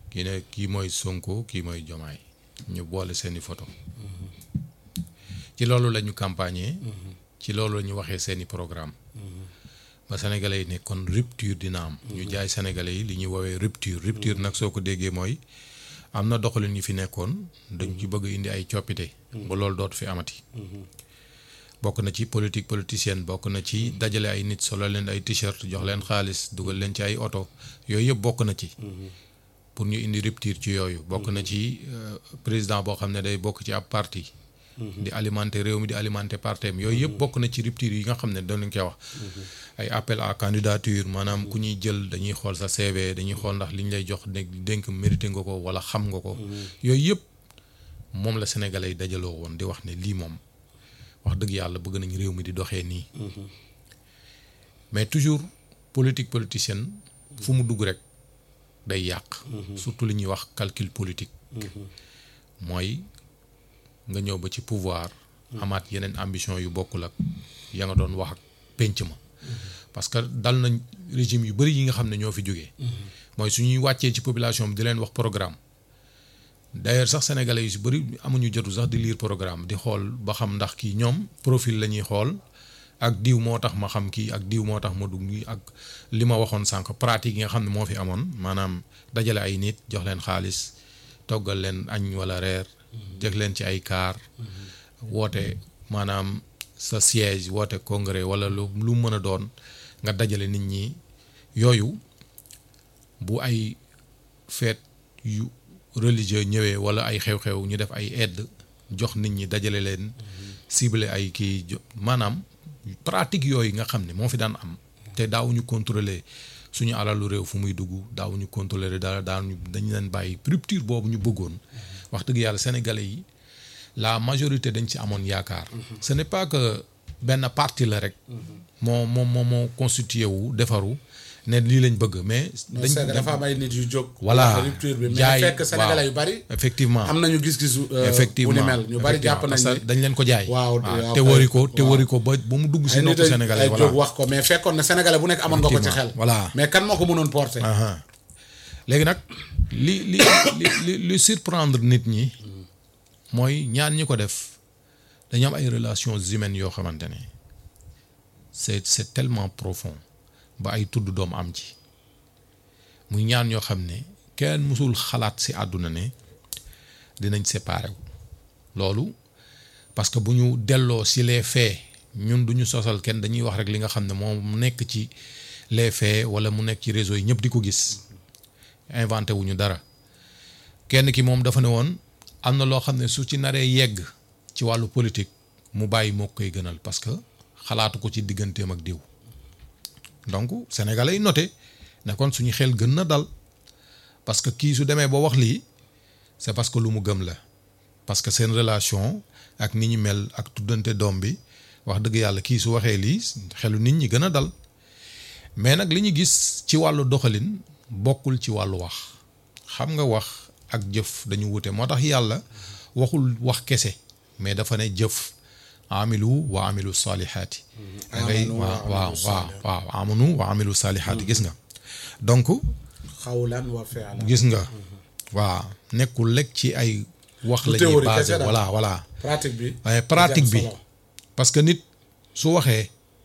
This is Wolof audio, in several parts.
kii ne kii mooy Sonko kii mooy Jomaay ñu boole seeni photo ci loolu la ñu campagner ci loolu la ñu waxee seeni programme ba sénégalais yi ne kon rupture dina am ñu jaay sénégalais yi li ñuy woowee rupture rupture nag soo ko déggee mooy am na doxalin ñu fi nekkoon dañ ci bëgg indi ay coppite ba loolu dootu fi amati bokk na ci politique politicienne bokk na ci dajale ay nit solo leen ay t-shirt jox leen xaalis dugal leen ci ay oto yooyu yëpp bokk na ci pour ñu indi rupture ci yooyu bokk na ci président boo xam ne day bokk ci ab parti di alimenter réew mi di alimenter partem yooyu yëpp bokk na ci rupture yi nga xam ne doon nañ koy wax ay appel à candidature maanaam ku ñuy jël dañuy xool sa CV dañuy xool ndax li ñu lay jox dénk mérité nga ko wala xam nga ko yooyu yëpp moom la sénégalais yi dajaloo woon di wax ne lii moom wax dëgg yàlla bëgg nañ réew mi di doxee nii mais toujours politique politicienne fu mu dugg rek day yàq surtout li ñuy wax calcul politique mooy nga ñëw ba ci pouvoir amaat yeneen ambition yu bokkul ak ya nga doon wax ak pénc ma parce que dal nañ régime yu bëri yi nga xam ne ñoo fi jógee mooy suñuy wàccee ci population bi di leen wax programme d'ailleurs sax sénégalais yu si bëri amuñu jotu sax di lire programme di xool ba xam ndax kii ñoom profil la ñuy xool ak diw moo tax ma xam kii ak diw moo tax ma dugg ak li ma waxoon sànq pratique yi nga xam ne moo fi amoon maanaam dajale ay nit jox leen xaalis toggal leen añ wala reer jeg leen ci ay kaar woote maanaam sa siège woote congrès wala lu lu mën a doon nga dajale nit ñi yooyu bu ay fête yu religieux ñëwee wala ay xew-xew ñu def ay aide jox nit ñi dajale leen ciblé ay kii maanaam pratique yooyu nga xam ne moo fi daan am te daawuñu contrôler suñu alalu réew fu muy dugg daawuñu contrôler dara daawuñu dañu leen bàyyi rupture boobu ñu bëggoon wax dëgg yàlla sénégalais yi la majorité dañ ci amoon yaakaar ce n'est pas que benn parti la rek moo moo moo moo constitué wu defaru ne lii lañ bëgg mais. dañ dafa am ay nit yu jóg. voilà rupture bi mais jaay fekk sénégalais yu bari. effectivement am nañu gis-gisu. effectivement bu ni mel ñu bari jàpp nañ parce que dañ leen ko jaay. waaw te wari ko te wari ko ba ba mu dugg si noppu sénégalais ay voilà jóg wax ko mais fekkoon na sénégalais bu nekk amoon nga ko ci xel. voilà mais kan moo ko mënoon porter. léegi nag li li li li li surprendre nit ñi mooy ñaan ñi ko def dañu am ay relations humaines yoo xamante ne c'est c'est tellement profond ba ay tudd doom am ci muy ñaan ñoo xam ne kenn mësul xalaat ci àdduna ne dinañ séparer wu loolu parce que bu ñu delloo ci les faits ñun du ñu sosal kenn dañuy wax rek li nga xam ne moom nekk ci les faits walla mu nekk ci réseau yi ñëpp di ko gis inventé wuñu dara kenn ki moom dafa ne woon am na loo xam ne su ci naree yegg ci wàllu politique mu bàyyi moo koy gënal parce que xalaatu ko ci digganteem ak diw donc sénégalais yi noté ne kon suñu xel gën na dal parce que kii su demee ba wax lii c'est parce que lu mu gëm la parce que seen relation ak ni ñu mel ak tuddante doom bi wax dëgg yàlla kii su waxee lii xelu nit ñi gën a dal mais nag li ñu gis ci wàllu doxalin bokkul ci wàllu wax xam nga wax ak jëf dañu wute moo tax yàlla waxul wax kese mais dafa ne jëf amilu wa amilu salihaati da ngay waaw waaw waaw waaw amanu wa amilu salihaati gis nga donc xawlan wa fi'lan gis nga waaw nekkul lekk ci ay wax la ñuy théorie basé kese daal. voilà voilà pratique bi. waaye pratique bi solo. parce que nit su waxee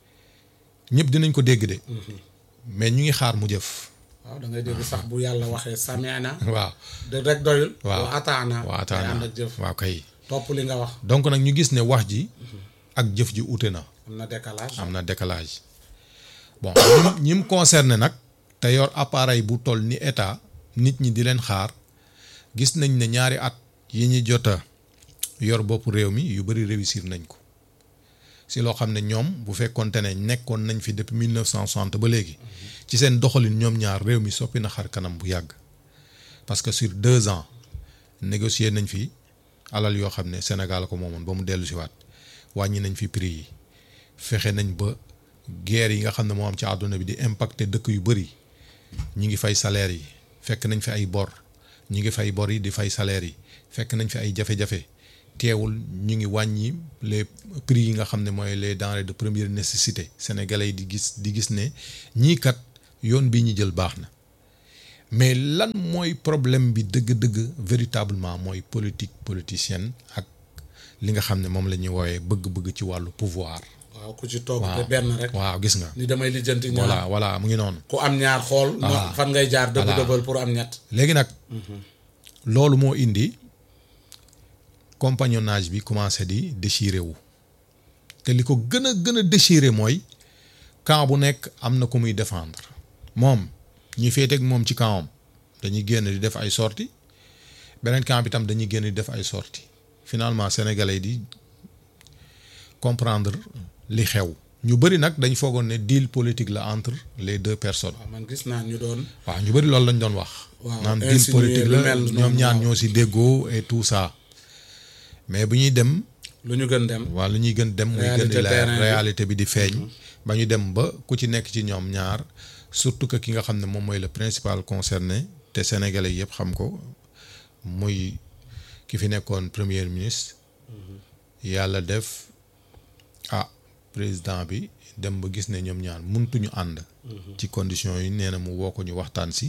ñëpp dinañ ko dégg de mais ñu ngi xaar mu jëf waaw da ngay dégg sax bu yàlla waxee samiana waaw de rek doyul. waaw wa ataana. waaw day ànd ataana ak jëf waaw kay topp li nga wax. donc nag ñu gis ne wax ji ak jëf ji ute na am na décalage. am na décalage bon ñim ñi mu concerné nag te yor appareil bu toll ni état nit ñi di leen xaar gis nañ ne ñaari at yi ñu jot a yor bopp réew mi yu bëri réussir nañ ko si loo xam ne ñoom bu fekkonte ne nekkoon nañ fi depuis 1960 ba léegi ci seen doxalin ñoom ñaar réew mi soppi na xar kanam bu yàgg parce que sur deux ans négocier nañ fi alal yoo xam ne Sénégal ko moomoon ba mu dellu si waat wàññi nañ fi prix yi fexe nañ ba guerre yi nga xam ne moo am ci àdduna bi di impacter dëkk yu bëri ñi ngi fay salaire yi fekk nañ fi ay bor ñi ngi fay bor yi di fay salaire yi fekk nañ fi ay jafe-jafe teewul ñu ngi wàññi les prix yi nga xam ne mooy les denrées de première nécessité sénégalais yi di gis di gis ne ñii kat yoon bii ñu jël baax na mais lan mooy problème bi dëgg-dëgg véritablement mooy politique politicienne ak li nga xam ne moom la ñuy woowee bëgg-bëgg ci wàllu pouvoir. waaw ku ci toog waaw te benn rek waaw gis nga. ni damay lijjanti ñaar voilà voilà mu ngi noonu. ku am ñaar xool no- fan ngay jaar dëbb Voilà. dëbbal pour am ñett léegi nag loolu moo indi compagnonnage bi commencé di déchiré wu te li ko gën a gën a déchiré mooy camp bu nekk am na ku muy défendre moom ñi féeteeg moom ci campam dañuy génn di def ay sorties beneen camp bi tam dañuy génn di def ay sorties finalement sénégalais di comprendre li xew ñu bëri nag dañ foogoon ne deal politique la entre les deux personnes. waaw man gis naa ñu doon waaw ñu bëri loolu lañ doon wax. waaw naan deal insinuer politique lu la mel noonu, ñoom ñaar waaw. ñoo si déggoo et tout ça mais bu ñuy dem lu ñu gën dem waa lu ñuy gën dem muy gën di Réalité leer terrain bi. réalité bi di feeñ ba ñu dem ba ku ci nekk ci ñoom ñaar surtout que ki nga xam ne moom mooy le principal concerné te sénégalais yëpp xam ko muy ki fi nekkoon premier ministre yàlla def ah président bi dem ba gis ne ñoom ñaar mëntuñu ànd ci conditions yi nee na mu woo ko ñu waxtaan si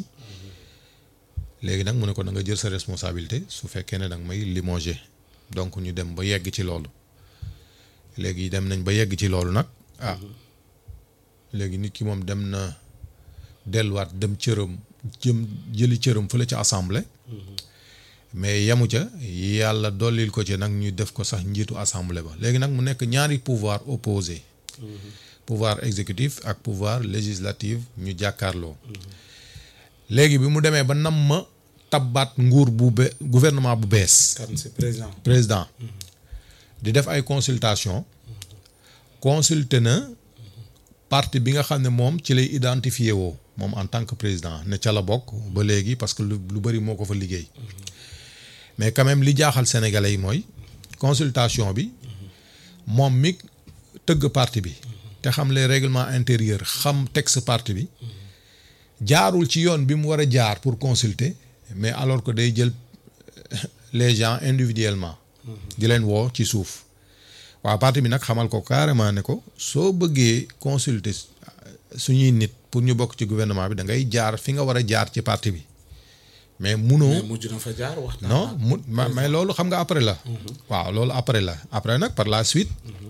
léegi nag mu ne ko da nga jël sa responsabilité su fekkee ne da nga may limogé donc ñu dem ba yegg ci loolu léegi dem nañ ba yegg ci loolu nag ah léegi nit ki moom dem na delluwaat dem cëram jëm jëli cëram fële ca assemblée mais yemu ca yàlla dollil ko ci nag ñu def ko sax njiitu assemblée ba léegi nag mu nekk ñaari pouvoir opposé pouvoir exécutif ak pouvoir législatif ñu jàkkaarloo léegi bi mu demee ba nam ma tabbaat nguur bu be gouvernement bu bees kan si président président di def ay consultation consulté na parti bi nga xam ne moom ci lay identifié woo moom en tant que président ne ca la bokk ba léegi parce que lu lu bëri moo ko fa liggéey mais quand même li jaaxal sénégalais yi mooy consultation bi moom mi tëgg parti bi te xam les règlements intérieurs xam texte parti bi jaarul ci yoon bi mu war a jaar pour consulter mais alors que day jël les gens individuellement di leen woo ci suuf waa parti bi nag xamal ko carrément ne ko soo bëggee consulter suñuy nit pour ñu bokk ci gouvernement bi da ngay jaar fi nga war a jaar ci parti bi mais munoo mais mujj na fa jaar waxtaan non ak- mu ma- mais loolu xam nga après la waaw loolu après la après nag par la suite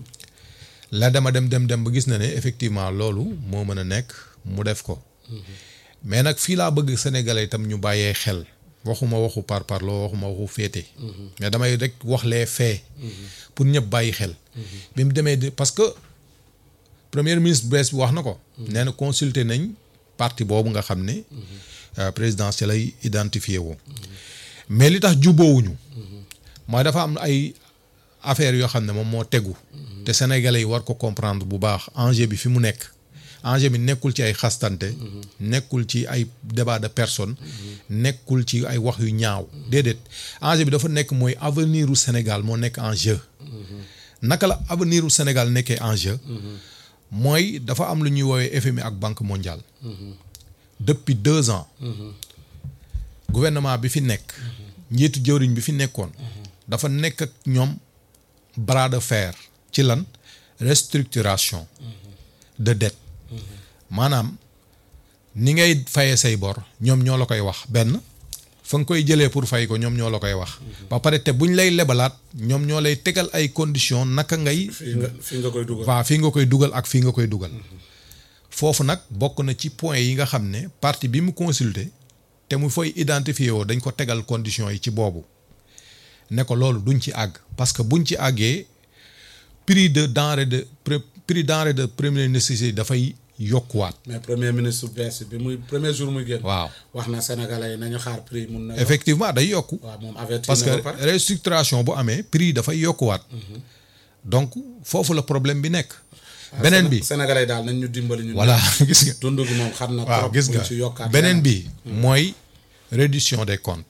la dama dem dem dem ba gis na ne effectivement loolu moo mën a nekk mu def ko mais nag fii laa bëgg sénégalais itam ñu bàyyee xel waxuma waxu par parloo waxuma waxu féete mais damay rek wax les faits pour ñëpp bàyyi xel bi mu demee di parce que premier ministre bees bi wax na ko nee na consulter nañ parti boobu nga xam ne euh, présidentiel lay identifié woo mais li tax jubboowuñu mooy dafa am ay affaires yoo xam ne moom moo tegu te sénégalais yi war ko comprendre bu baax enjeu bi fi mu nekk enjeu bi nekkul ci ay xastante nekkul ci ay débat de personne nekkul ci ay wax yu ñaaw déedéet enjeu bi dafa nekk mooy avenir u Sénégal moo nekk en jeu naka la avenir u Sénégal nekkee en jeu mooy dafa am lu ñuy woowee FMI ak Banque mondiale depuis deux ans gouvernement bi fi nekk njiitu jëwriñ bi fi nekkoon dafa nekk ak ñoom bras de fer ci lan restructuration de dette maanaam ni ngay fayee say bor ñoom ñoo la koy wax benn fa nga koy jëlee pour fay ko ñoom ñoo la koy wax ba pare te buñ lay lebalaat ñoom ñoo lay tegal ay conditions naka ngay fii nga fii nga koy dugal waaw fii nga koy dugal ak fii nga koy dugal foofu nag bokk na ci point yi nga xam ne parti bi mu consulter te mu fay identifier woo dañ ko tegal conditions yi ci boobu ne ko loolu duñ ci àgg parce que buñ ci àggee prix de denrée de pré- prix denrée de première nécessité dafay yokkuwaat mais premier ministre bees bi muy premier jour muy génn waaw wax na sénégalais yi nañu xaar prix mun na yokk. effectivement day yokku waaw moom avertir parce que na ba pare restructuration bu amee prix dafay yokkuwaat donc foofu la problème bi nekk beneen bi sénégalais yi daal nañ ñu dimbali ñu voilà gis nga dund gi moom xam na waaw trop gis buñ nga ci yokkaat beneen leneen. bi mooy réduction des comptes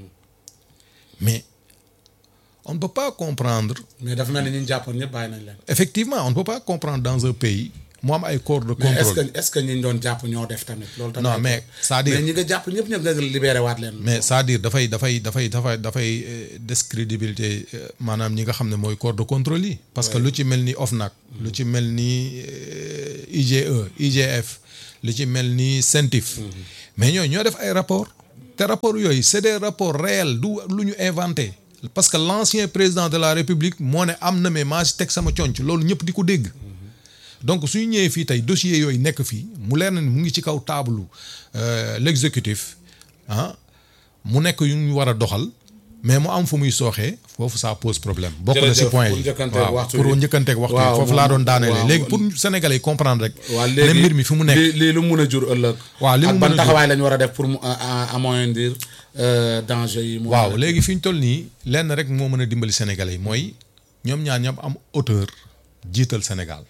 mais on ne peut pas comprendre mais dafa mel ni ñu jàppoon ñëpp bàyyi nañ leen effectivement on ne peut pas comprendre dans un pays mu am ay corps de mais est-ce contrôle que est-ce que ñi ñu doon jàpp ñoo def tamit loolu tamit non mais c'est-à-dire mais ñi nga jàpp ñëpp ñëpp nga libéré waat leen mais c'est-à-dire dafay dafay dafay dafay dafay euh, discrédibilité euh, maanaam ñi nga xam ne mooy corps de contrôle yi parce que lu ci mel ni OFNAC lu ci mel ni euh, IGE IGF lu ci mel ni CENTIF mais ñooñu ñoo def ay rapport te rapport yooyu c'est des rapports réels du lu ñu inventé parce que l'ancien président de la république moo ne am na mais maa si teg sama conc loolu ñëpp di ko dégg donc suñu ñëwee fii tey dossier yooyu nekk fii mu leer na ni mu ngi ci kaw taabalu l'exécutif ah mu nekk yu ñu war a doxal mais mu am fu muy sooxee foofu ça pose problème bokk na si Jërëjëf, point pour yi njëkkanteeg waaw waxtu pour bi. njëkkanteeg waxtu yi Waaw, foofu moom- laa doon daanelee waaw. léegi pour Sénégalais yi comprendre rek waaw ne léegi mbir mi fi mu nekk lii lii lu mun a jur ëllëg. waaw li mu ak mën ban a jur. taxawaay la ñu war a def pour mu a- a- amoindrir euh, danger yi. mu waaw war a- léegi fi ñu toll nii lenn rek moo mën a dimbali Sénégalais yi mooy ñoom ñaar ñoom am hauteur jiital Sénégal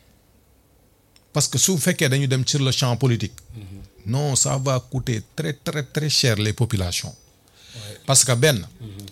parce que su fekkee dañu dem sur le champ politique non ça va coûter très très très cher les populations parce que benn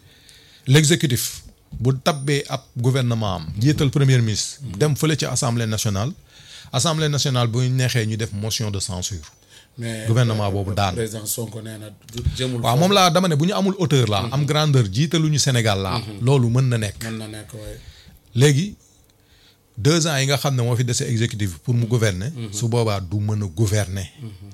l'exécutif bu tabbee ab gouvernement am jiital premier ministre dem fële ci assemblée nationale assemblée nationale bu ñu neexee ñu def motion de censure mais gouvernement boobu daan. président Sonko nee na du jëmul. waaw moom laa dama ne bu ñu amul hauteur laa am grandeur jiitaluñu Sénégal laa loolu mën na nekk mën na nekk waaye. léegi deux ans yi nga xam ne moo fi dese exécutif bi pour mu gouverner. su boobaa du mën a gouverner.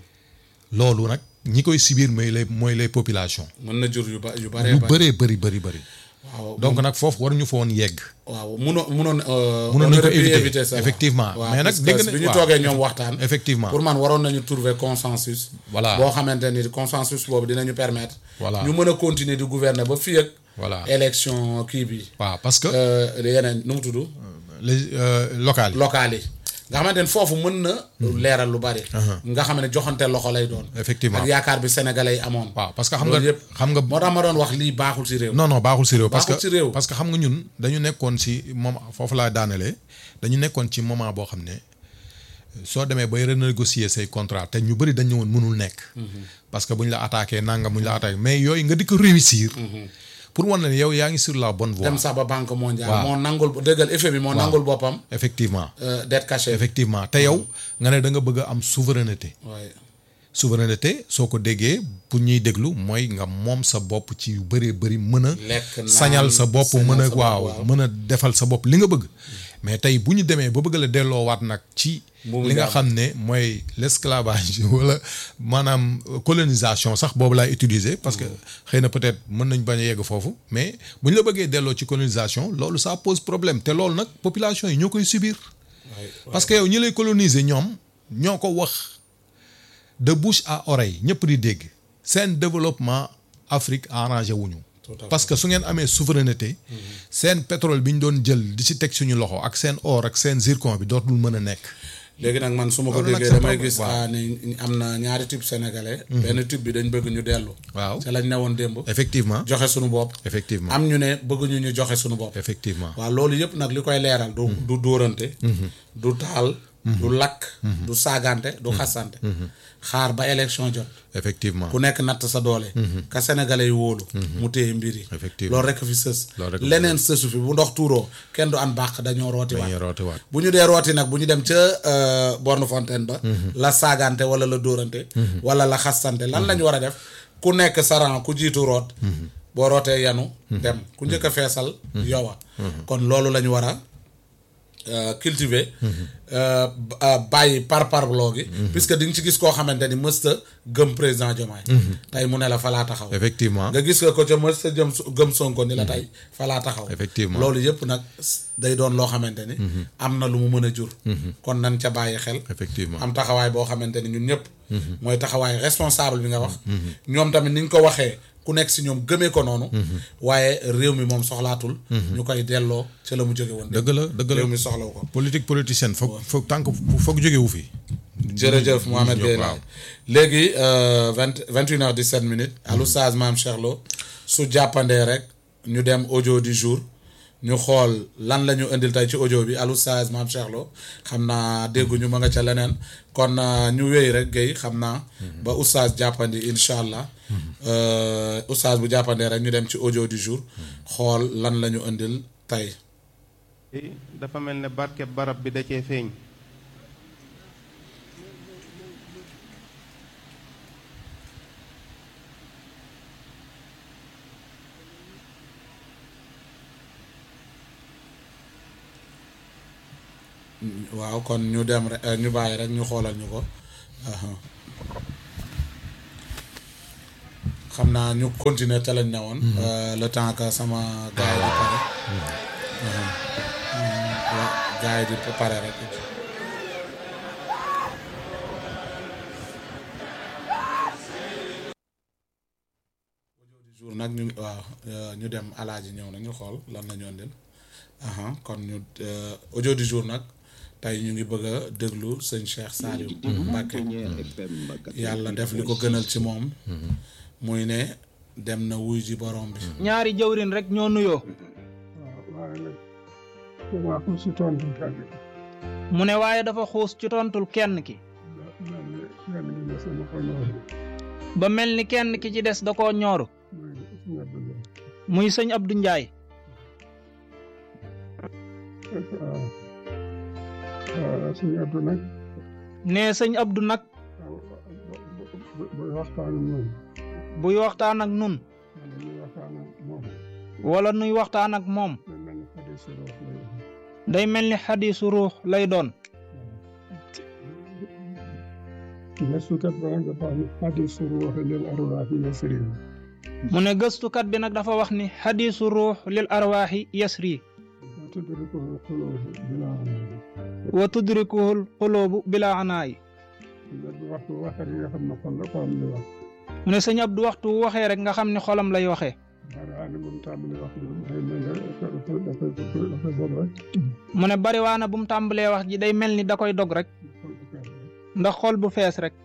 loolu nag ñi koy subir mooy les mooy les populations. mën na jur yu ba yu bare lu bare. bëree bëri bëri bëri. waaw donc nag foofu waruñu fa woon yegg. waaw munoon munoon. euh, Munoon on nañu ko aurait pu éviter, éviter ça. effectivement. waaw, Mais nag parce que dégg na- bi ñu waaw. toogee ñoom waxtaan. effectivement pour man waroon nañu trouver consensus. Voilà. boo xamante ni consensus boobu dinañu permettre. Voilà. ñu mën a continuer di gouverner ba fii ak. Voilà. élection kii bi. waaw parce que euh, yeneen nu mu tudd. les euh, locales yi. locales yi. nga xamante ni foofu mën na. leeral lu bari. nga xam ne joxante loxo lay doon. Effectivement. ak yaakaar bi sénégalais yi amoon. waaw parce que xam nga loolu yëpp xam nga. moo tax ma doon wax lii baaxul ci réew. non non baaxul si réew. parce que Baaxul ci réew. parce que xam nga ñun dañu nekkoon si moment foofu laa daanelee dañu nekkoon ci moment boo xam ne soo demee bay renégocier say contrat te ñu bëri dañ ñëwoon mënul nekk. parce que bu ñu la attaqué nangam bu ñu la attaqué mais yooyu nga di ko réussir. pour wan la ne yow yaa ngi sur la bonne voie. dem sax ba banque mondiale. Waaw. moo nangul dëggal effet bi moo nangul boppam. effectivement euh, dette cachée. effectivement te yow nga ne da nga bëgg a am souveraineté. waaye souveraineté soo ko déggee pour ñuy déglu mooy nga moom sa bopp ci yu bëree bëri mën a Lekk, naan, sañal sa bopp sañal mën a sa bopp, waaw waaw. mën a defal sa bopp li nga bëgg mais tey bu ñu demee ba bëgg la delloowaat nag ci Mbuumu li nga jaam. xam ne mooy l'esclavage wala maanaam colonisation sax boobu laay utiliser parce que xëy na peut-être mën nañ bañ a yegg foofu mais bu ñu la bëggee delloo ci colonisation loolu ça pose problème te loolu nag population yi ñoo koy subir waaye parce que yow ñi lay coloniser ñoom ñoo ko wax de bouche à oreille ñëpp di dégg seen développement Afrique arrangé wuñu Tout à fait. parce que su ngeen amee souveraineté seen pétrole bi ñu doon jël di ci teg suñu loxo ak seen or ak seen zircon bi dootul mën a nekk léegi nag man su ma ko Loolu nag déggee c'est damay pas- gis waaw. ah, ni am na ñaari type sénégalais. benn type bi dañ bëgg ñu dellu. waaw ca lañ ne woon démb. effectivement joxe suñu bopp. effectivement am ñu ne bëgguñu ñu joxe suñu bopp. effectivement waaw loolu yëpp nag li koy leeral. du du dóorante. du taal. du lakk. du saagante du xasante. xaar ba élection jot. effectivement ku nekk natt sa doole. ka sénégalais yi wóolu. mu téye mbir yi. Effectivement. loolu rek fi sës. Loolu rek fi leneen sësu fi bu ndox tuuroo kenn du an bàq dañoo rooti waat. dañuy rootiwaat bu ñu dee rooti nag bu ñu dem ca euh, borne fontaine ba. la saagante wala la dóorante. wala la xastante lan la ñu war a def ku nekk saran ku jiitu root. boo rootee yanu. dem ku njëkk a feesal. yowa kon loolu la ñu war a euh, cultiver. euh, b- euh, bàyyi par parloo gi. puisque di nga ci gis koo xamante ni mësta gëm président Diomaye. tey mu ne la fa laa taxaw. effectivement nga gis nga ko ca mësta jëm gëm Sonko ni la tey fa laa taxaw. Effectivement. loolu yëpp nag day doon loo xamante ni. am na lu mu mën a jur. kon nan ca bàyyi xel. effectivement am taxawaay boo xamante ni ñun ñëpp. mooy taxawaay responsable bi nga wax. ñoom tamit ni ñu ko waxee ku nekk si ñoom gëmee ko noonu. waaye réew mi moom soxlaatul. ñu koy delloo ca la mu jóge woon. dëgg la dëgg réew la mi soxlawu ko. politique politicienne foog foog tànk foog jógewu fi jërëjëf Mohamed Gueye waaw. Laye léegi vingt vingt une heure dix sept minutes allo Saz Maam Cheikh Lo su jàppandee rek ñu dem audio du jour ñu xool lan la ñu indil tey ci audio bi allo Saz Maam Cheikh Lo xam naa dégguñu ma nga ca leneen kon euh, ñu wéy rek Gueye xam naa ba oustaz jàppandi incha allah Euh, oustaz bu jàppandee rek ñu dem ci audio du jour xool lan la ñu indil tey dafa mel ne barke barab bi da cee feeñ waaw kon ñu dem rek ñu bàyyi rek ñu xoolal ñu ko aha. xam naa ñu continuer te lañ ne woon le temps que sama gars yi di pare waaw gars yi di pare rek jour nag ñu waaw ñu dem alaaji ñëw na ñu xool lan la ñu andil aha kon ñu audio du jour nag tey ñu ngi bëgg a déglu sëñ Cheikh Saliou Mbacké yàlla def li ko gënal ci moom muy ne dem na wuy ji borom bi ñaari jëwrin rek ñoo nuyoo waaye nag damaa ko si tontu kenn ki mu ne waaye dafa xuus ci tontul kenn ki mel ni kenn ki ne sama ko noonu ba mel ni kenn ki ci des da koo ñooru muy suñu Abdoulaye muy sëñ Abdou Ndiaye waaw waaw suñu Abdou nag ne sëñ Abdou nag waaw bu bu waxtaan ak moom buy waxtaan ak nun wala ñuy waxtaan ak moom wala nuy waxtaan ak moom day mel ni xadis ruux lay day mel ni xadiisu ruux lay doon gëstukat ba nag dafa am xadisu ruux lil arwaaxi yasri mu ne gëstukat bi nag dafa wax ni xadiisu ruux lil arwaaxi yasri wa tudrikuhu quluubu bilaa amal wa tudrikuhul xuloobu bila anaayi bu waxtu waxee nga xam ne xol la ko am li wax mu ne sëñ Abdou waxtu wu waxee rek nga xam ni xolam lay waxee baraane bu mu tàmbali wax bi day mel ne dafa dafa dafa dafa bon rek mu ne bariwaana bu mu tàmbalee wax ji day mel ni da koy dog rek xol bu fees rek ndax xol bu fees rek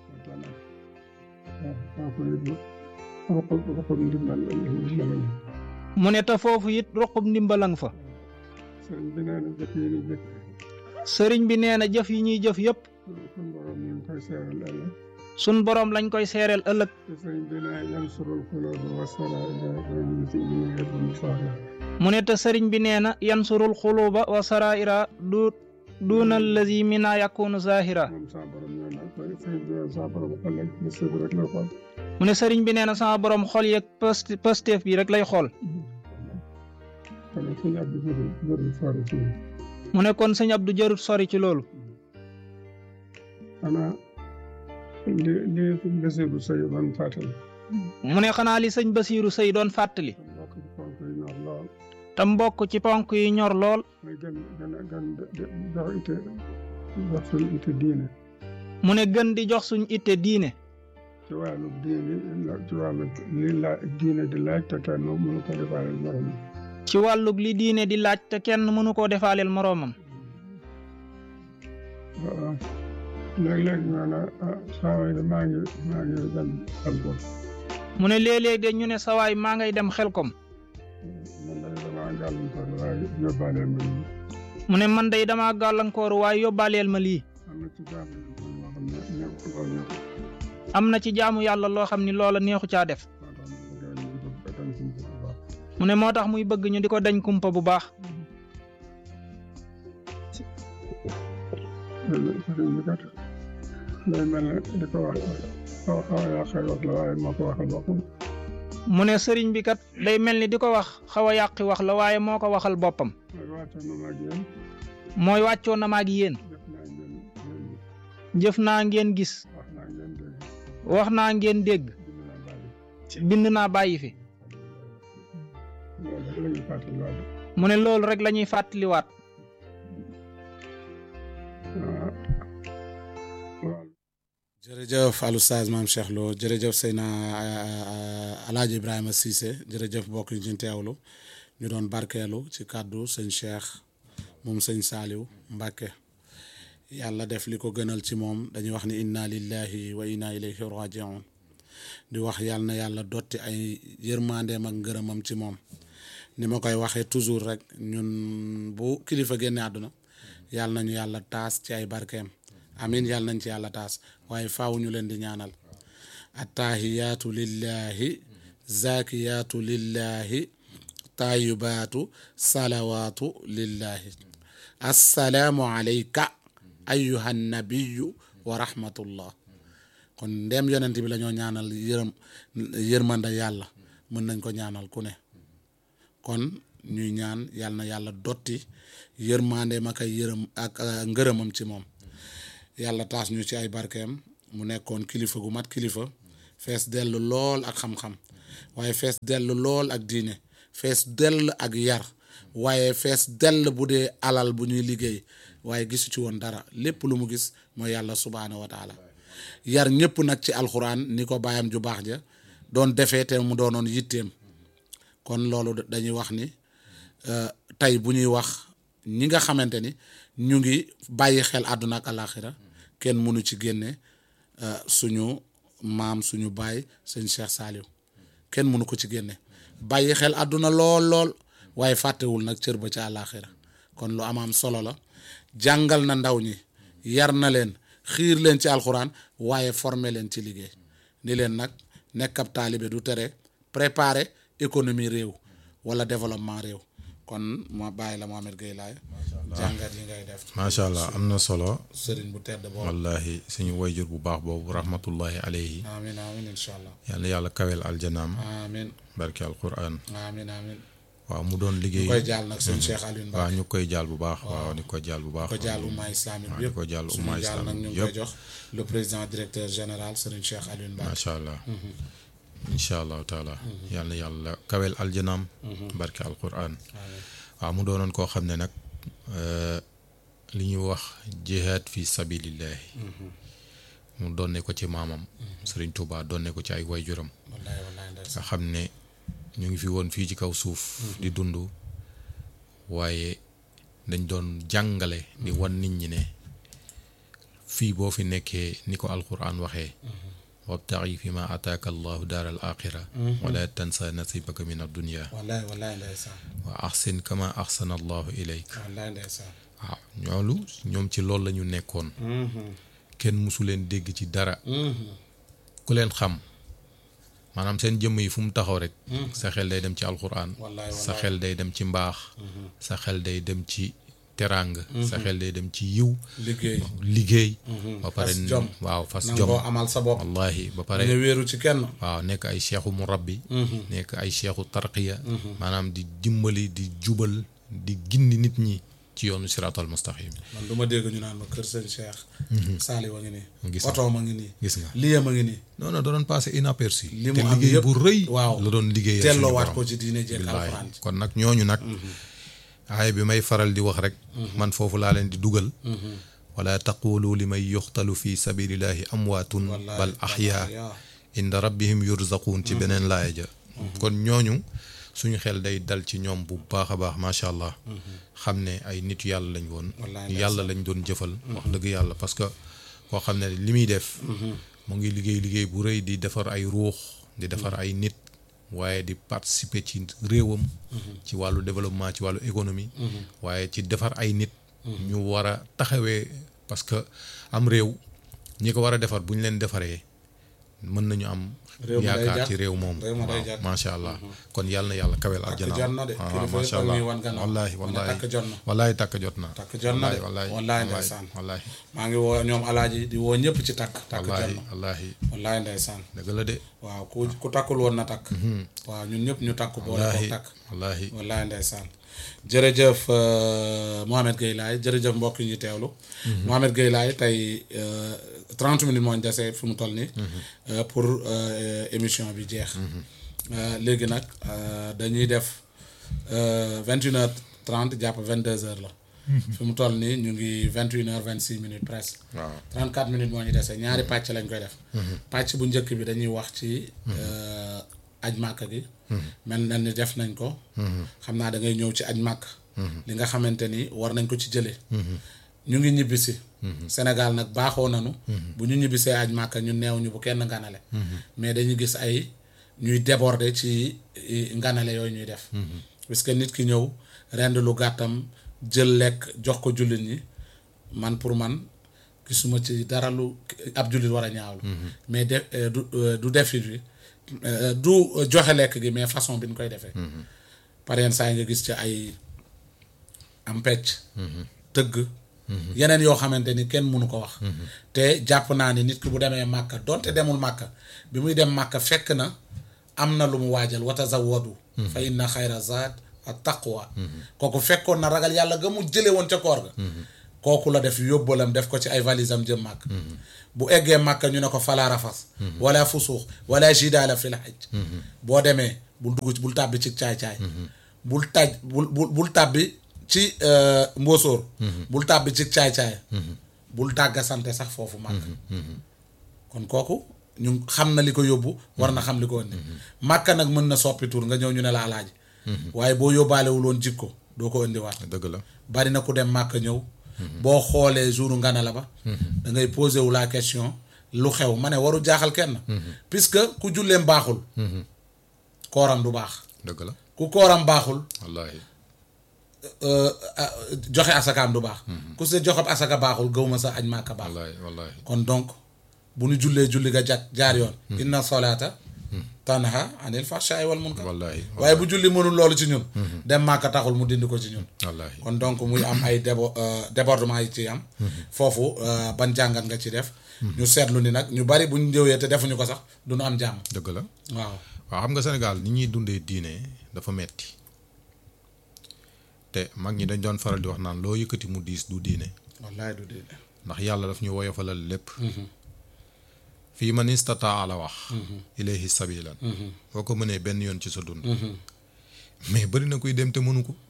waaw ko it roqo roqo ndimbal ndimbal mu ne te foofu it ruqub ndimbalang fa sëriñ bi nee na jëf yi ni jëf sëriñ bi nee na jëf yi ñuy jëf yépp suñ borom ñu ngi koy seeral ëllëg sun boroom lañ koy seereel ëllëg te sëriñ bi nee yansurul xuloobu wa saraira wa yuti ñu yëpp mu saaxir mu ne te sëriñ bi nee na yansurul xuluuba wa saraira du duuna allazi mina yakunu zahira moom sa borom ñoo na koy sëriñ bi nee sa borom ëllëg mu sëb rek la xool mu ne sëriñ bi nee na sama borom xol yeeg post posteef bi rek lay xool kon suñu ab di jëri jëri sori ci mu ne kon sëñ Abdou jarut sori ci loolu xanaa li li basiru sëy ban fàttali mu ne xanaa li sëñ Basiiru Sëy doon fàttali te mbokk ci ponk yi ñor lool te mbokk ci ponk yi ñor lool mooy gën gën a gën jox ite jox suñu ite diine mu ne gën di jox suñ itte diine ci wàllu diine ci wàllu li la diine di laaj te kenn mënu ko defaale morom ci wàllug li diine di laaj te kenn mënu koo defaaleel moroomam waaw léeg-léeg ñu ne ah saa waay de maa ngi maa ngi dem xel ko mu ne léeg-léeg de ñu ne sawaay maa ngay dem xelkom man day damaa gàllankoor waaye yóbbaale ma nii mu ne man day dama gàllankooru waaye yóbbaaleel ma lii am na ci jàmm yu bëri yoo xam ne nekkul am na ci jaamu yàlla loo xam ni loola loolu neexu caa def moo tax ñu gën ñu dem ci bu baax mu ne moo tax muy bëgg ñu di ko dañ kumpa bu baax sëriñ bi kat day mel ne di ko wax xaw xaw a yàqee wax la waaye moo ko waxal boppam mu ne sëriñ bi kat day mel ni di ko wax xaw a yàqi wax la waaye moo ko waxal boppam mooy wàcce na maag yéen mooy wàccoo na maag yéen def naa ngeen ngeen jëf naa ngeen gis wax naa ngeen dégg wax naa ngeen dégg bind naa bàyyi bind naa bàyyi fi loolu rek la ñuy fàttaliwaat mu ne loolu rek la ñuy fàttaliwaat waaw waaw jërëjëf al oustaz maam Cheikh Lo jërëjëf Seyna Alaaji Ibrahima Cissé jërëjëf mbokk yi ñu teewlu ñu doon barkeelu ci kàddu sëñ Cheikh moom sëñ Saaliw Mbàkke yàlla def li ko gënal ci moom dañuy wax ni inna lillahi wa inna ilayhi rajiun di wax yàlla na yàlla dotti ay yërmandeem ak ngërëmam ci moom ni ma koy waxee toujours rek ñun bu kilifa génne àdduna yàlla nañu yàlla taas ci ay barkeem amin yàlla nañ ci yàlla taas waaye faaw ñu leen di ñaanal attahiyaatu lillahi zakiyaatu lillahi tayibaatu salawaatu lillahi assalaamu alayka ayuha nabiyu wa rahmatullah kon ndem yonent bi la ñoo ñaanal yërëm yërmanda yàlla mën nañ ko ñaanal ku ne kon ñuy ñaan yàlla na yàlla dotti yërmandeem ak ay yërëm ak ngërëmam ci moom yàlla taas ñu ci ay barkeem mu nekkoon kilifa gu mat kilifa fees dellu lool ak xam-xam waaye fees dell lool ak diine fees dell ak yar waaye fees dell bu dee alal bu ñuy liggéey waaye gisu ci woon dara lépp lu mu gis mooy yàlla subhaanahu wa taala yar ñëpp nag ci alxuraan ni ko baayam ju baax ja doon defee te mu doonoon yitteem kon loolu dañuy wax ni tey bu ñuy wax ñi nga xamante ni ñu ngi bàyyi xel àdduna ak alaxira kenn mënu ci génne suñu maam suñu baay sëñ Cheikh Saliou kenn mënu ko ci génne bàyyi xel àdduna lool lool waaye fàttewul nag cër ba ca àlaxira kon lu am am solo la jàngal na ndaw ñi yar na leen xiir leen ci alxuraan waaye former leen ci liggéey ni leen nag nekk ab taalibe du tere préparer économie réew wala développement réew kon ma bàyyi la Mohamed Gueye laay jàngat yi ngay def macha allah am na solo sëriñ bu tedd boobu wallahi suñu wayjur bu baax boobu rahmatullahi alayhi amin amin incha allah yal na yàlla kawel aljanaam amin barke alquran amin amin waaw mu doon liggéey koy jaal nag suñu Cheikh Alioune Ba waaw ñu koy jaal bu baax waaw ñu koy jaal bu baax ko jaal umma islamique bi di yëpp ko jaal umma suñu jaal nag ñu islamique ngi koy yëpp jox le président directeur général Serigne Cheikh Alioune Ba macha allah incha allahu taala yal na yàlla kawel aljanaam barke alquran waaw mu doonoon koo xam ne nag li ñuy wax jihaad fi sabilillahi mu doon ne ko ci maamam Serigne Touba doon ne ko ci ay wayjuram wallahi wallahi ndeysaan nga xam ne ñu ngi fi woon fii ci kaw suuf di dund waaye dañ doon jàngale di wan nit ñi ne fii boo fi nekkee ni ko alquran waxee wabtaxi fi ma ataaka allahu daar al axira wala tansa nasibaka min addunia wallahi wallahi ndeysaan wa axsin kama axsana allahu ilayk wallahi ndeysaan waaw ñoolu ñoom ci loolu la ñu nekkoon kenn musu leen dégg ci dara ku leen xam maanaam seen jëmm yi fu mu taxaw rek sa xel day dem ci alquran wallahi sa xel day dem ci mbaax sa xel day dem ci terang sa xel day dem ci yiw liggéey liggéey ba pare Fas jom. waaw fas jom nangoo amal sa bopp wallahi ba pare ñu wéeru ci kenn waaw nekk ay cheikhu murabbi nekk ay cheikhu tarqiya maanaam di dimbali di jubal di gindi nit ñi ci yoonu siraatal mustaqim man du ma dégg ñu naan ma kër sëñ Cheikh Saali wa ngi nii Gis nga. oto ma ngi nii gis nga liyam a ngi nii non non da doon passé inaperçu li te mu am liggéey yëpp bu rëy waaw la doon liggéeyal suñu telloowaat borom. ko ci diine jeeg Billaahi. alxuraan ji kon nag ñooñu nag aaya bi may faral di wax rek man foofu laa leen di dugal wala taqulu li may yuxtalu fi sabilillahi amwaatun Wallaahi, bal axyaa yaa. inda rabbihim yurzaquun ci beneen laaya ja kon ñooñu suñu xel day dal ci ñoom bu baax a baax macha allah xam ne ay nit yàlla lañ woon Wallaahi, yàlla lañ doon jëfal wax dëgg yàlla parce que koo xam ne li muy def mu ngi liggéey liggéey bu rëy di defar ay ruux di defar ay nit waaye di participer ci réewam ci wàllu développement ci wàllu économie waaye ci defar ay nit ñu war a taxawee parce que am réew ñi ko war a defar bu ñu leen defaree mën nañu am Réew mi day yaakaar jàkk. ci réew moom Réew mi day waaw jàkk. macha allah kon yàlla na yàlla kawel takk aljana jot na de waaw kilifa macha yi allah ñuy wan gannaaw wallahi ma ne wallahi takk jot na wallahi takk jot na takk jot na de wallahi wallahi ndeysaan wallahi maa ngi woo ñoom alaaji di woo ñëpp ci takk takk jot wallahi na wallahi wallahi ndeysaan dëgg la de waaw ku ku takkul woon na takk waaw ñun ñëpp ñu takk boole ko wallahi takk wallahi wallahi ndeysaan jërëjëf euh, Mohamed Gueye Laye jërëjëf mbokk yi ñu teewlu Mohamed Gueye Laye tey euh, 30 minutes moo ñu dese fi mu toll nii euh, pour euh, émission bi jeex Euh, léegi nag euh, dañuy def vingt une heure trente jàpp vingt deux heures la fi mu toll nii ñu ngi vingt une heure vingt six minutes presque waaw 34 minutes moo ñu dese ñaari pàcc lañ koy def. pàcc bu njëkk bi dañuy wax ci. euh, aj màkk gi. mel na ni def nañ ko. xam naa da ngay ñëw ci aj màkk. li nga xamante ni war nañ ko ci jëlee. ñu ngi ñibbisi. Sénégal nag baaxoo nañu. bu ñu ñibbisee aj màkk ñu neew ñu bu kenn nganale. mais dañuy gis ay ñuy déborder ci i, nganale yooyu ñuy def. parce que nit ki ñëw rend lu gàttam jël lekk jox ko jullit ñi man pour man gisuma ci dara lu ab jullit war a ñaawlu. mais de euh, du euh, du defit bi euh, du joxe lekk gi mais façon bi ñu koy defee. par yenn saa yi nga gis ci ay am pecc. tëgg. yeneen yoo xamante ni kenn mënu ko wax. te jàpp naa ni nit ki bu demee màkka donte demul màkka bi muy dem màkka fekk na am na lu mu waajal wa tazawwadu fa inna xayra zaad at taqwa kooku fekkoon na ragal yàlla ga mu jële woon ca koor ga kooku la def yóbbalam def ko ci ay valisam jëm màkk bu eggee màkk ñu ne ko falaa rafas wala fusuux wala jidaala fil hajj boo demee bul dugg ci bul tàbbi ci caay-caay bul taj bul bul bul tàbbi ci euh, mbóosóor bul tàbbi ci caay-caay bul tàgga sante sax foofu màkk kon kooku ñu xam na li ko yóbbu war na xam li ko indi màkka nag mën na soppi tur nga ñëw ñu ne la alaaji waaye boo yóbbaalewul woon jikko doo ko indiwaat dëgg la bari na ku dem màkk ñëw boo xoolee jouru ngana la ba da ngay posé wu la question lu xew ma ne waru jaaxal kenn puisque ku julleem baaxul kooram du baax dëgg la ku kooram baaxul wallaahi euh, ah, joxe asakaam du baax ku se joxe asaka baaxul gëwma sa añ màkka baax wallaahi wallaahi kon donc bu ñu jullee julli ga jat jaar yoon inna solata tanha anil fahsha'i wal munkar wallaahi waaye bu julli mënul loolu ci ñun dem màkka taxul mu dindi ko ci ñun wallaahi kon donc muy am ay débo euh, débordement yi ci am foofu euh, ban jàngat nga ci def ñu seetlu ni nag ñu bari bu ñu ñëwee te defuñu ko sax du ñu am jàmm dëgg la waaw waaw xam nga Sénégal ni ñuy dundee diine dafa metti te mag ñi dañ doon faral di wax naan loo yëkkati mu diis du diine wallaay du dee ndax yàlla daf ñu woyofalal lépp fii man istataa la wax ilayhi sabilan boo ko mënee benn yoon ci sa dund mais bari na kuy dem te mënu ko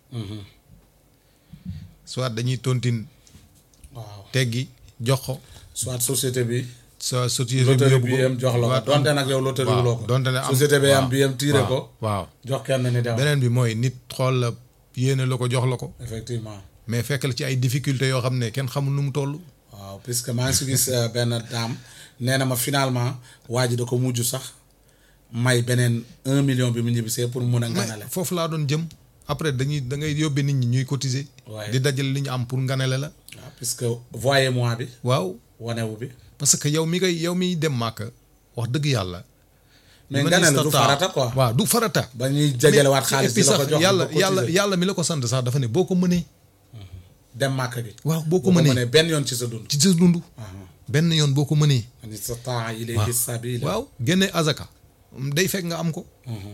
soit dañuy tontine waaw teggi jox ko soit société bi sa société bi loterie yóbbu bi ko am jox la waaw, ko donte nag yow loterie waaw, wuloo ko donte ne am société bi am waaw, bi am tiire waaw, ko waaw jox kenn ni dem beneen bi mooy nit xool la yéene la ko jox la ko effectivement mais fekk la ci ay difficultés yoo xam ne kenn xamul nu mu toll waaw puisque maa ngi si gis euh, benn daam nee na ma finalement waa ji da ko mujj sax may beneen un million bi mu ñibbisee pour mun a nganale foofu laa doon jëm après dañuy da ngay yóbbee nit ñi ñuy cotiser Ouais. di dajale li ñu am pour nganale la waaw puisque voyez moi bi waaw wanewu bi parce que yow mi koy yow miy dem màkk wax dëgg yàlla mais man nganale du istata- farata quoi waaw du farata ba ñuy jajalewaat Mais- xaalis et puis di la ko sax jox yàlla di ko yàlla cotiser. yàlla mi la ko sant sax dafa ne boo ko mënee dem màkk gi waaw boo ko boo ko mënee mënee benn yoon ci sa dund ci sa dund benn yoon boo ko mënee ani sa temps ilayhi sabila waaw génne azaka day fekk nga am ko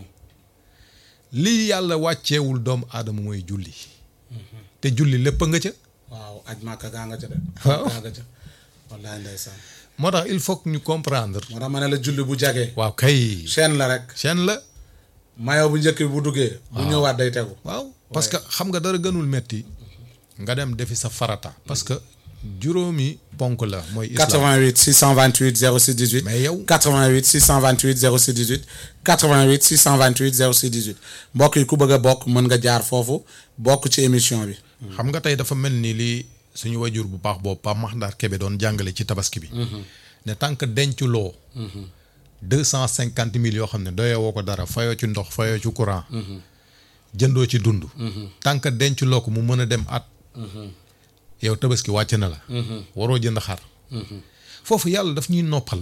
lii yàlla wàcceewul doomu aadama mooy julli te julli lépp nga ca waaw aj màkk gaa nga ca de Waaw. gaa nga ca wallaay ndeysaan moo tax il faut que ñu comprendre moo tax ma ne la julli bu jagee waaw kay chaîne la rek chaîne la mayo bu njëkk bi bu duggee bu ñëwaat day tegu waaw parce que xam nga dara gënul metti nga dem defi sa farata parce que juróomi ponk la mooy islam 88 628 06 18 mais yow 88 628 06 18 88 628 06 18 mbokk yi ku bëgg a bokk mën nga jaar foofu bokk ci émission bi xam nga tey dafa mel ni li suñu wajur bu baax boobu Pape Makhtar Kébé doon jàngale ci tabaski bi ne tant que denculoo deux cent cinquante mille yoo xam ne doyewoo ko dara fayoo ci ndox fayoo ci courant jëndoo ci dund tant que denculoo ko mu mën a dem at yow tabaski wàcc na la waroo jënd xar foofu yàlla daf ñuy noppal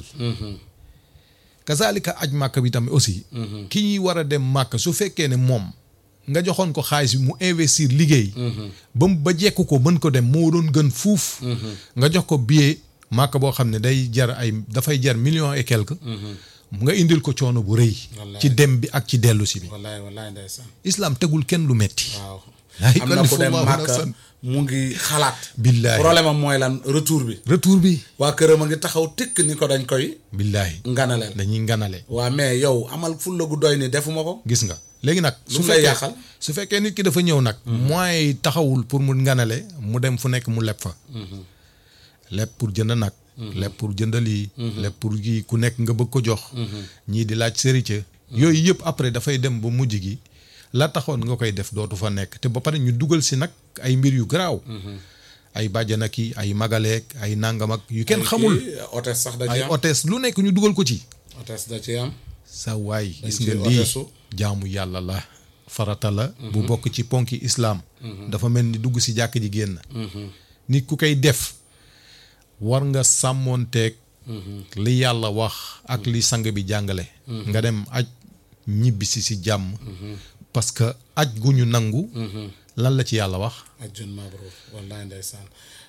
kazalika aj màkk bi tamit aussi ki ñuy war a dem màkk su fekkee ne moom nga joxoon ko xaalis bi mu investir liggéey ba mu ba jekk ko mën ko dem moo doon gën fuuf nga jox ko billet màkk boo xam ne day jar ay dafay jar millions et quelque nga indil ko coono bu rëy Wallaay. ci dem bi ak ci dellu si bi wallaay wallaay ndeysaan islam tegul kenn lu metti waaw Laa am na ku dem yukallifu màkk nafsan. mu ngi xalaat billaahi problème am mooy lan retour bi retour bi waa këram a ngi taxaw tikk ni ko dañ koy billaahi nganaleel dañuy nganale waa mais yow amal fulla gu doy ni defuma ko gis nga léegi nag Lu mu lay yàqal? su fekkee nit ki dafa ñëw nag moyens yi taxawul pour mu nganale mu dem fu nekk mu leb fa leb pour jënd nag leb pour jënd lii leb pour kii ku nekk nga bëgg ko jox ñii di laaj sérité yooyu yëpp après dafay dem ba mujj gi la taxoon nga koy def dootu fa nekk te ba pare ñu dugal si nag ay mbir yu garaaw ay bàjjana ki ay magaleek ay nangam ak yu kenn xamul Kii, hôtesse sax da ci ay am hôtesse lu nekk ñu dugal ko ci hôtesse da ci am sa waay gis ci nga lii otesu. jaamu yàlla la farata la bu bokk ci ponki islaam dafa mel ni dugg si jàkk ji génn nit ku koy def war nga sàmmoonteeg li yàlla wax ak li sang bi jàngale nga dem aj ñibbisi si jàmm parce que aj gu ñu nangu lan la ci yàlla wax ajjun mabruur wallaay ndeysaan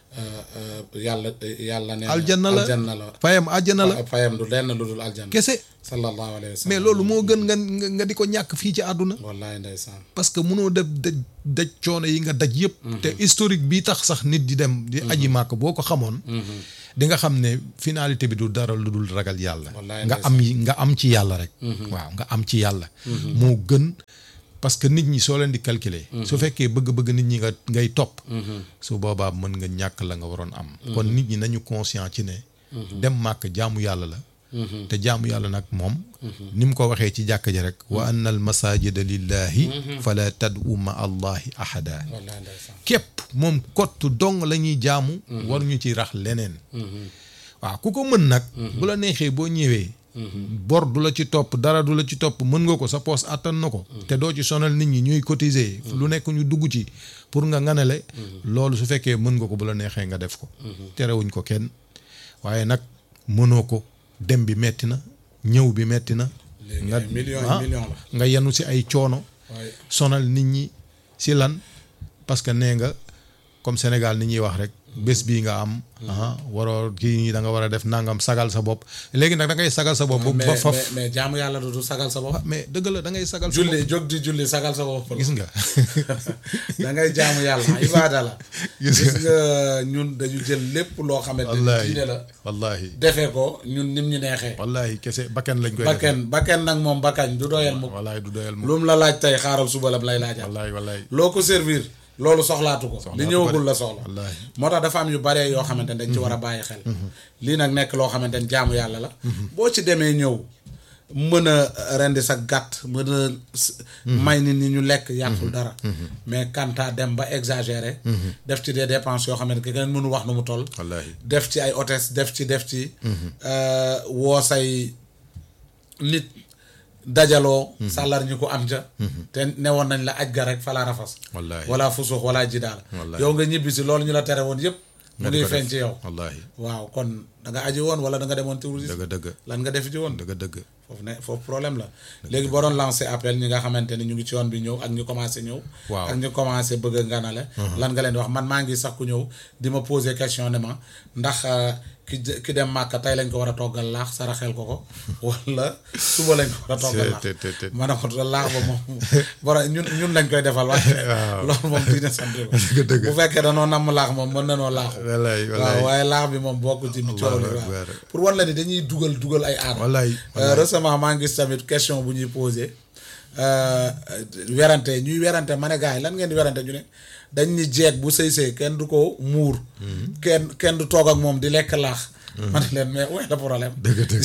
euh, euh, yàlla yàlla nee na aljanna la aljanna la fayam àjjana la fayam du lenn lu dul aljanna kese sallallahu alayhi wa sallam mais loolu moo gën nga nga nga di ko ñàkk fii ci àdduna wallahi ndeysaan parce que mënoo def daj daj coono yi nga daj yëpp te historique bi tax sax nit di dem di aji màkk boo ko xamoon di nga xam ne finalité bi du dara lu dul ragal yàlla Wallaay nga am yi nga am ci yàlla rek waaw nga am ci yàlla moo gën parce que nit ñi soo leen di calculer su fekkee bëgg-bëgg nit ñi nga ngay topp su boobaa mën nga ñàkk la nga waroon am kon nit ñi nañu conscient ci ne dem màkk jaamu yàlla la te jaamu yàlla nag moom ni mu ko waxee ci jàkk ji rek wa anna al masajida lillahi fala tad'u ma allahi ahada wallahi ndeysaan képp moom kott dong la ñuy jaamu war ñu ci rax leneen waaw ku ko mën nag bu la neexee boo ñëwee bor du la ci topp dara du la ci topp mën nga ko sa poos àttan na ko te doo ci sonal nit ñi ñuy cotiser lu nekk ñu dugg ci pour nga nganale loolu su fekkee mën nga ko bu la neexee nga def ko terewuñ ko kenn waaye nag mënoo ko dem bi metti na ñëw bi metti na léegi nga ay millions ah, yi millions la nga yenu si ay coono waaye sonal nit ñi si lan parce que nee nga comme Sénégal ni ñuy wax rek bés bii nga am ah waroo kii nii da nga war a def nangam sagal sa bopp léegi nag da ngay sagal sa bopp ba mais faf mais mais jaamu yàlla du du sagal sa bopp ah, mais dëgg la da ngay sagal sa julli jóg di julli sagal sa bopp bopp gis nga da ngay jaamu yàlla ibaada la Gis gis nga. nga ñun dañu jël lépp loo xamante ni wallahi diine la wallahi defee ko ñun nim ñu neexee wallahi kese bakken lañ koy defee bakken bakken nag moom bakkañ du doyal mukk wallahi du doyal moom lu mu la laaj tey xaaral suba lam lay laajaat wallahi wallahi loo ko servir loolu soxlaatu ko Soxlaatu li ko ñëwagul de. la soxla wallahi moo tax dafa am yu bare yoo xamante ne dañ ci war a bàyyi xel lii nag nekk loo xamante ne jaamu yàlla la boo ci demee ñëw mën a rendi sa gàtt mën a s- may nit ñi ñu lekk yàqul dara mais kanta dem ba exagéré def ci des dépenses yoo xamante ne kenn mënu wax nu mu toll wallahi def ci ay hôtesse def ci def ci euh, woo say nit dajaloo sàllar ñi ko am ca te newoon nañ la aj ga rek fala rafas wallahi wala fusux wala jidaal Wallahi. yow nga ñibbi si loolu ñu la tere woon yëpp mu nga di ngi ko feeñ def. ci yow wallahi waaw kon da nga aji woon wala da nga demoon tourisme dëgg dëgg lan nga def ci woon dëgg dëgg foofu ne foofu problème la léegi boo doon lancé appel ñi nga xamante ni ñu ngi ci yoon bi ñëw ak ñu commencé ñëw Waaw. ak ñu commencé bëgg a nganale lan nga leen di wax man maa ngi sax ku ñëw di ma poser question ne ma ndax euh, ki jë- ki dem màkka tey lañ ko war a toggal laax saraxel ko ko wala suba lañ ko war a toggal laax te te te ma ne ko laax ba moom bara ñun ñun lañ koy defal waaye Waaw. loolu moom diine sant ko Dëgg dëgg. bu fekkee danoo namm laax moom mën nanoo laaxu wallahi waaw wallahi waaye laax bi moom bokk ci coow li Allahu waaw akbar. pour wan la ni dañuy dugal dugal ay aada wallahi Euh, récemment maa ngi gis tamit question bu ñuy posé euh, werante ñuy werante ma ne gars yi lan ngeen di werante ñu ne dañ ni jeeg bu sëy sëy kenn du ko muur kenn kenn du toog ak moom di lekk laax ma ne leen mais ouais le problème dëgg dëgg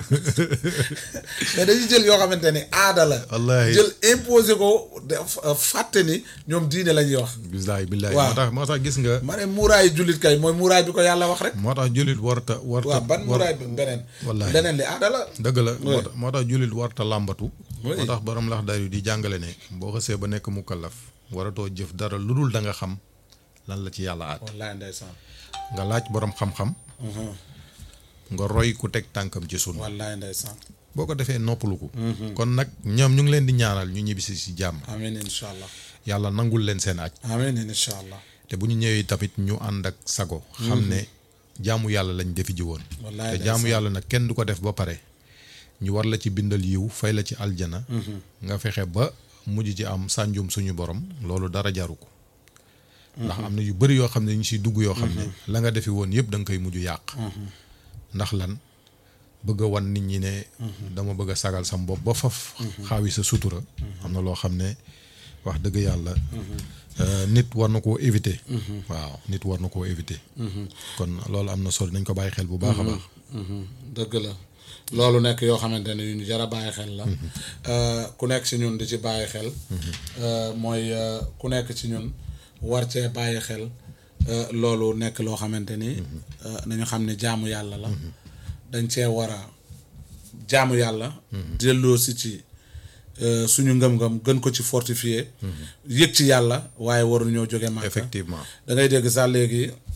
mais dañuy jël yoo xamante ni aada la Wallahi. jël imposé ko def fàtte ni ñoom diine la ñuy wax billahi billahi Waaw. moo tax moo tax gis nga ma ne muuraayu jullit kay mooy muuraay bi ko yàlla wax rek moo tax jullit warta warta waaw ban war- muuraay bi beneen Wallahi. leneen li aada la dëgg la moo Oui. tax moo tax jullit warta làmbatu Oui. moo tax borom lax dari di jàngale ne boo xasee ba nekk mukallaf waratoo jëf dara lu dul da nga xam lan la ci yàlla aat wallaay ndeysaan nga laaj borom xam-xam nga roy ku teg tànkam ci sun wallaay ndeysaan boo ko defee noppalu ko kon nag ñoom ñu ngi leen di ñaanal ñu ñibbisi si jàmm amiin incha allah yàlla nangul leen seen aj amiin incha allah te bu ñu ñëwee tamit ñu ànd ak sago xam ne jaamu yàlla lañ defi ji woon Wallaay te jaamu ndeysaan. yàlla nag kenn du ko def ba pare ñu war la ci bindal yiw fay la ci aljana nga fexe ba mujj ci am sànjum suñu borom loolu dara jaru ko ndax am na yu bëri yoo xam ne ñu siy dugg yoo xam ne la nga defi woon yëpp da nga koy mujj yàq ndax lan bëgg a wan nit ñi ne dama bëgg a sagal sam bopp ba faf xaawi sa sutura am na loo xam ne wax dëgg yàlla euh, nit war na koo éviter waaw nit war na koo éviter kon loolu am na solo nañ ko bàyyi xel bu baax a baax dëgg la loolu nekk yoo xamante ne yu ñu jar a bàyyi xel la Euh, ku nekk ci ñun di ci bàyyi xel Euh, mooy euh, ku nekk ci ñun war cee bàyyi xel euh, loolu nekk loo xamante ni euh, nañu xam ne jaamu yàlla la dañ cee war a jaamu yàlla delloo si ci euh, suñu ngëm-ngëm gën ko ci fortifier yëg ci yàlla waaye waruñoo jóge màkka effectivement da ngay dégg sax léegi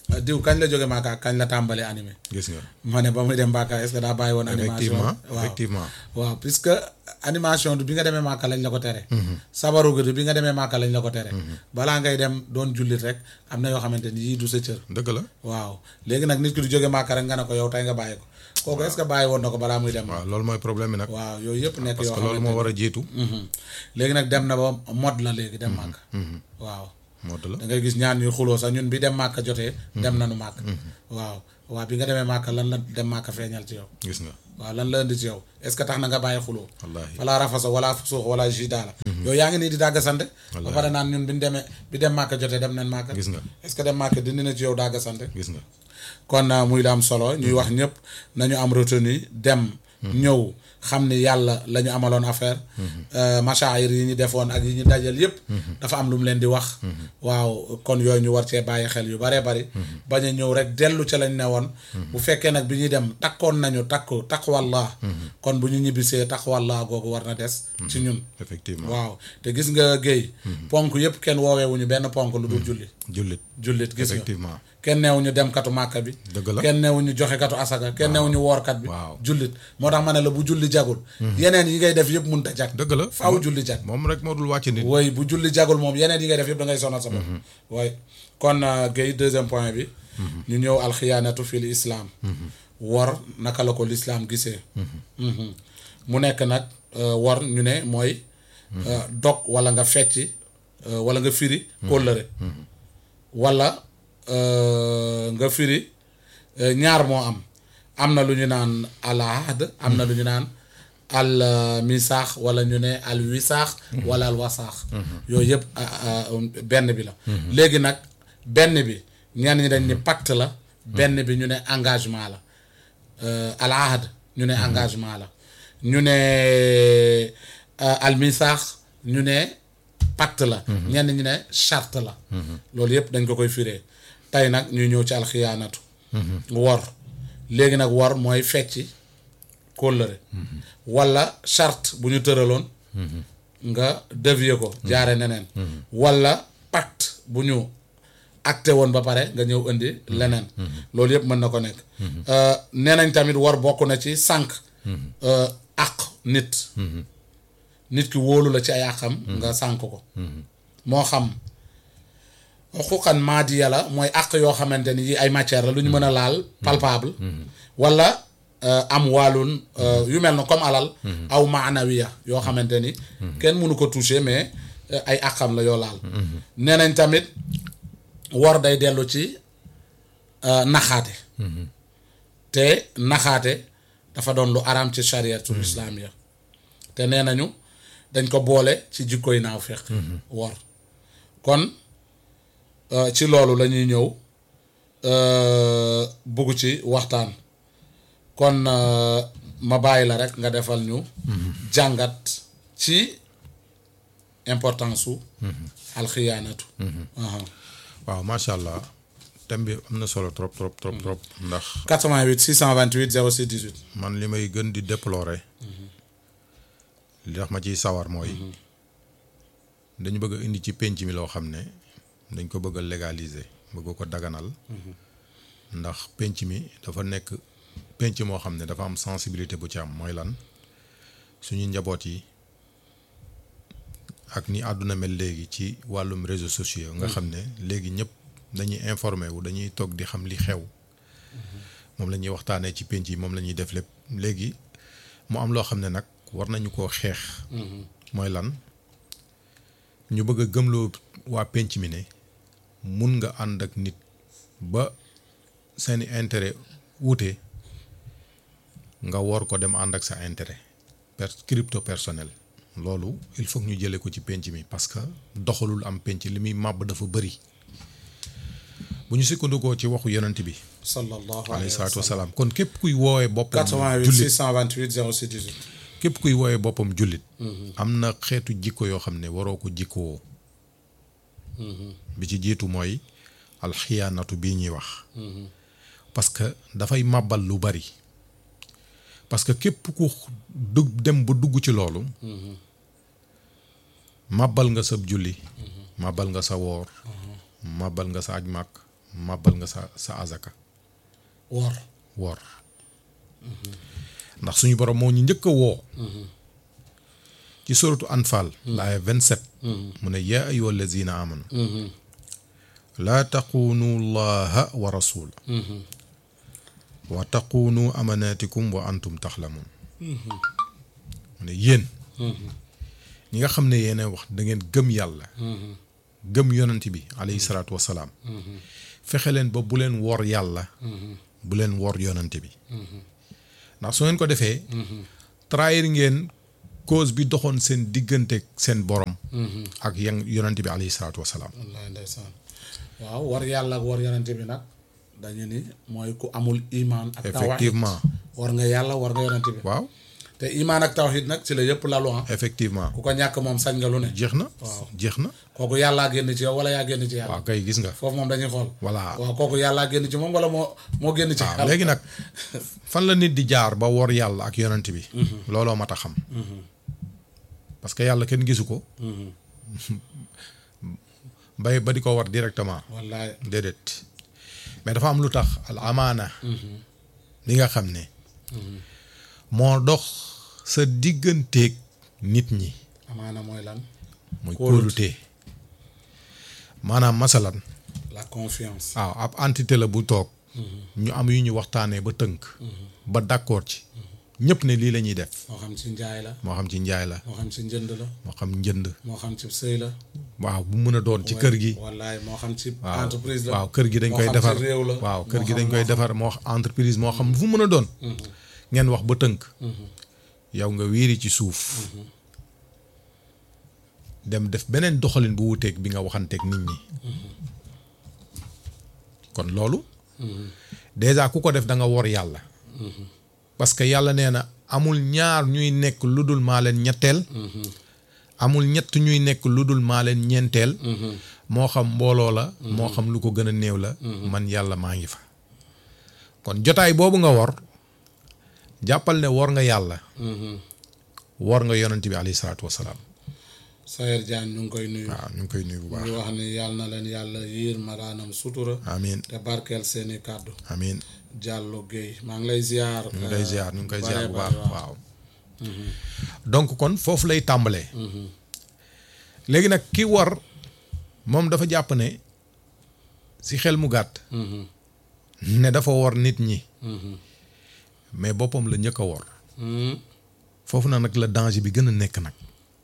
ah, diw kañ la jóge Màkka ak kañ la tàmbali animé gis nga ma ne ba muy dem Màkka est-ce que daa bàyyi woon animation effectivement waaw effectivement waaw puisque animation bi nga demee Màkka lañ la ko tere sabaru gi bi nga demee Màkka lañ la ko tere balaa ngay dem doon jullit rek am na yoo xamante ni yii du sa cër dëgg la waaw léegi nag nit ki du jóge Màkka rek nga ne ko yow tey nga bàyyi ko kooku est-ce que bàyyi woon na ko balaa muy dem waaw loolu mooy problème bi nag waaw yooyu yëpp nekk parce yoo que loolu moo xamante war a jiitu Mhm. léegi nag dem na ba mode la léegi dem Màkka waaw moo la da ngay gis ñaan ñuy xuloo sax ñun bi dem Màkka jotee dem nañu Màkka waaw waaw bi nga demee Màkka lan la dem Màkka feeñal ci yow gis nga waaw lan la indi ci yow est-ce que tax na nga bàyyi xuloo wallaahi wala rafasa wala fusuux wala jidaala yow yaa ngi nii di dàgga sante ba pare naan ñun bi ñu demee bi dem Màkka jotee dem nañ Màkka gis nga est-ce que dem Màkka dindi na ci yow dàgga sante gis nga kon uh, muy la am solo ñuy wax ñëpp nañu am retenu dem ñëw xam ni yàlla la ñu amaloon affaire uh, machaayir yi ñu defoon ak yi ñu dajal yëpp dafa am lu mu leen di wax waaw kon yooyu ñu war cee bàyyi xel yu baree bari bañ a ñëw rek dellu ca lañ ne woon bu fekkee nag bi ñuy dem takkoon nañu takku taqwallah kon bu ñu ñibbisee taqwallah googu war na des ci ñun effectivement waaw te gis nga géey ponk yëpp kenn wooweewuñu benn ponk lu dul julli jullit jullit gis nga effectivement kenn neewuñu dem katu màkka bi dëgg la kenn neewuñu joxe katu asaka kenn neewuñu woorkat bi waaw. jullit moo tax ma ne la bu julli jagul yeneen yi ngay def yëpp mun ta jag dëgg la faaw julli jag moom rek moo dul wàcc nit woy bu julli jagul moom yeneen yi ngay def yëpp da ngay sonal sa bopp woy kon uh, Guèye deuxième point bi ñu ñëw alxiyaanatu fil islam wor naka la ko lislaam gisee Mhm. mu nekk nag uh, wor ñu ne mooy uh, dog wala nga fecci uh, wala nga firi kóllëre wala uh, nga firi uh, ñaar moo am am na lu ñu naan al ahd am na lu ñu naan al uh, misaax wala ñu ne al wisaax wala al wasaax yooyu yëpp uh, uh, benn bi la léegi nag benn bi ñenn ñi dañ ni pacte la benn bi ñu ne engagement la euh, al ahd ñu ne engagement la ñu ne euh, al misaax ñu ne pacte la ñenn ñu ne charte la loolu yëpp dañ ko koy firee tey nag ñuy ñëw ci alxiyaanatu wor léegi nag wor mooy fecci kóllëre wala charte bu ñu tëraloon nga dévier ko jaare neneen wala pacte bu ñu acté woon ba pare nga ñëw indi leneen loolu yëpp mën na ko nekk Euh, nee nañ tamit war bokk na ci sànq euh, àq nit nit ki wóolu la ci ay àqam nga sànq ko moo xam xuqan maadiya la mooy àq yoo xamante ni yi ay matière la lu ñu mën a laal palpable wala euh, am waalun euh, yu mel na comme alal aw maanawiya yoo xamante ni kenn mënu ko toucher mais euh, ay àqam la yoo laal nee nañ tamit wor day dellu ci euh, naxaate te naxaate dafa doon lu araam ci chariatul islam ya te nee nañu dañ ko boole ci jikkoy naaw fekk wor kon euh, ci loolu la ñuy ñëw euh, bugg ci waxtaan kon euh, ma bàyyi la rek nga defal ñu jàngat ci importance su alxiyaanatu aha waaw macha allah thème bi am na solo trop trop trop trop ndax 88 628 06 18 man li may gën di déplorer li tax ma ciy sawar mooy dañu bëgg a indi ci penc mi loo xam ne dañ ko bëgg a légaliser bëgg ko daganal ndax penc mi dafa nekk penc moo xam ne dafa am sensibilité bu ci am mooy lan suñu njaboot yi ak ni àdduna mel léegi ci wàllum réseaux sociaux nga xam ne léegi ñëpp dañuy informé wu dañuy toog di xam li xew moom la ñuy waxtaanee ci penc yi moom la ñuy def lépp léegi mu am loo xam ne nag war nañu koo xeex mooy lan ñu bëgg a gëmloo waa penc mi ne mun nga ànd ak nit ba seeni intérêt wuute nga war ko dem ànd ak sa intérêt per crypto personnel loolu il faut que ñu jëlee ko ci penc mi parce que doxalul am penc li muy màbb dafa bëri bu ñu sukkandikoo ci waxu yonent bi sallallahu alayhi alayhi wa salaatu sallam wasalaam kon képp kuy woowee boppam 88 jullit 628 06 18 képp kuy woowee boppam jullit am na xeetu jikko yoo xam ne waroo ko jikkoo bi ci jiitu mooy alxiyaanatu bii ñuy wax parce que dafay màbbal lu bari parce que képp ku dug dem ba dugg ci loolu màbbal nga sa julli màbbal nga sa woor màbbal nga sa aj màkk màbbal nga sa sa azaka wor wor ndax suñu borom moo ñu njëkk a woo ci suratu anfal laaya 27 mu ne yaa ayuha allazina amanu laa taquunu llaha wa rasula wa taquunu amanatikum wa antum taxlamun mu ne yéen ñi nga xam ne yéen wax da ngeen gëm yàlla gëm yonent bi alayhi salaatu wasalaam fexe leen ba bu leen wor yàlla bu leen wor yonent bi ndax su ngeen ko defee trahir ngeen cause bi doxoon seen diggante seen borom ak yan yonent bi alayhi salaatu wasalaam wallaay ndeysaan waaw war yàlla ak war yonente bi nag dañu ni mooy ku amul imaan ak tawhid effectivement war nga yàlla war nga yonente bi waaw te imaan ak tawhid nag ci la yëpp lalu ah effectivement ku ko ñàkk moom sañ nga lu ne jeex na Waaw. jeex na kooku yàllaa génn ci yow wala yaa génn ci yàlla waaw kay gis nga foofu moom dañuy xool voilà waaw kooku yàllaa génn ci moom wala moo moo génn ci waaw yàlla léegi nag fan la nit di jaar ba wor yàlla ak yonent bi looloo mat a xam parce que yàlla kenn gisu ko bay ba di ko war directement wallaay déedéet mais dafa am lu tax al amaana li nga xam ne moo dox sa digganteeg nit ñi amaana mooy lan muy Kóolute. kóolute maanaam masalan la confiance waaw ab entité la bu toog ñu am yu ñu waxtaanee ba tënk ba d'accord ci ñëpp ne lii la ñuy def moo xam ci njaay la moo xam ci njaay la moo xam ci njënd la moo xam njënd moo xam ci sëy la waaw bu mën a doon ci kër gi wallaay moo xam ci waaw entreprise la waaw kër gi dañ moo koy xam ci defar réew la waaw kër moo gi xam- dañ koy moo defar moo xam entreprise moo xam fu mën a doon ngeen wax ba tënk yow nga wiiri ci suuf dem def beneen doxalin bu wuteeg bi nga waxanteeg nit ñi kon loolu déjà ku ko def da nga wor yàlla parce que yàlla nee na amul ñaar ñuy nekk lu dul maa leen ñetteel amul ñett ñuy nekk lu dul maa leen ñeenteel moo xam mbooloo la moo xam lu ko gën a néew la man yàlla maa ngi fa kon jotaay boobu nga wor jàppal ne wor nga yàlla wor nga yonent bi alayhi salaatu wasalaam Sayer Diagne ñu ngi koy nuyu waaw ñu ngi koy nuyu bu ñu baax ngi wax ni yàlla na leen yàlla yiir malaanam sutura amiin te barkeel seeni kàddu amiin Diallo Guèye maa ngi lay ziar ñu ngi koy ziar ñu ngi koy ziar bu baax bare bare, waaw donc kon foofu lay tàmbalee léegi nag ki war moom dafa jàpp ne si xel mu gàtt ne dafa war nit ñi mais boppam la njëkk a war Mhm. foofu na nag la danger bi gën a nekk nag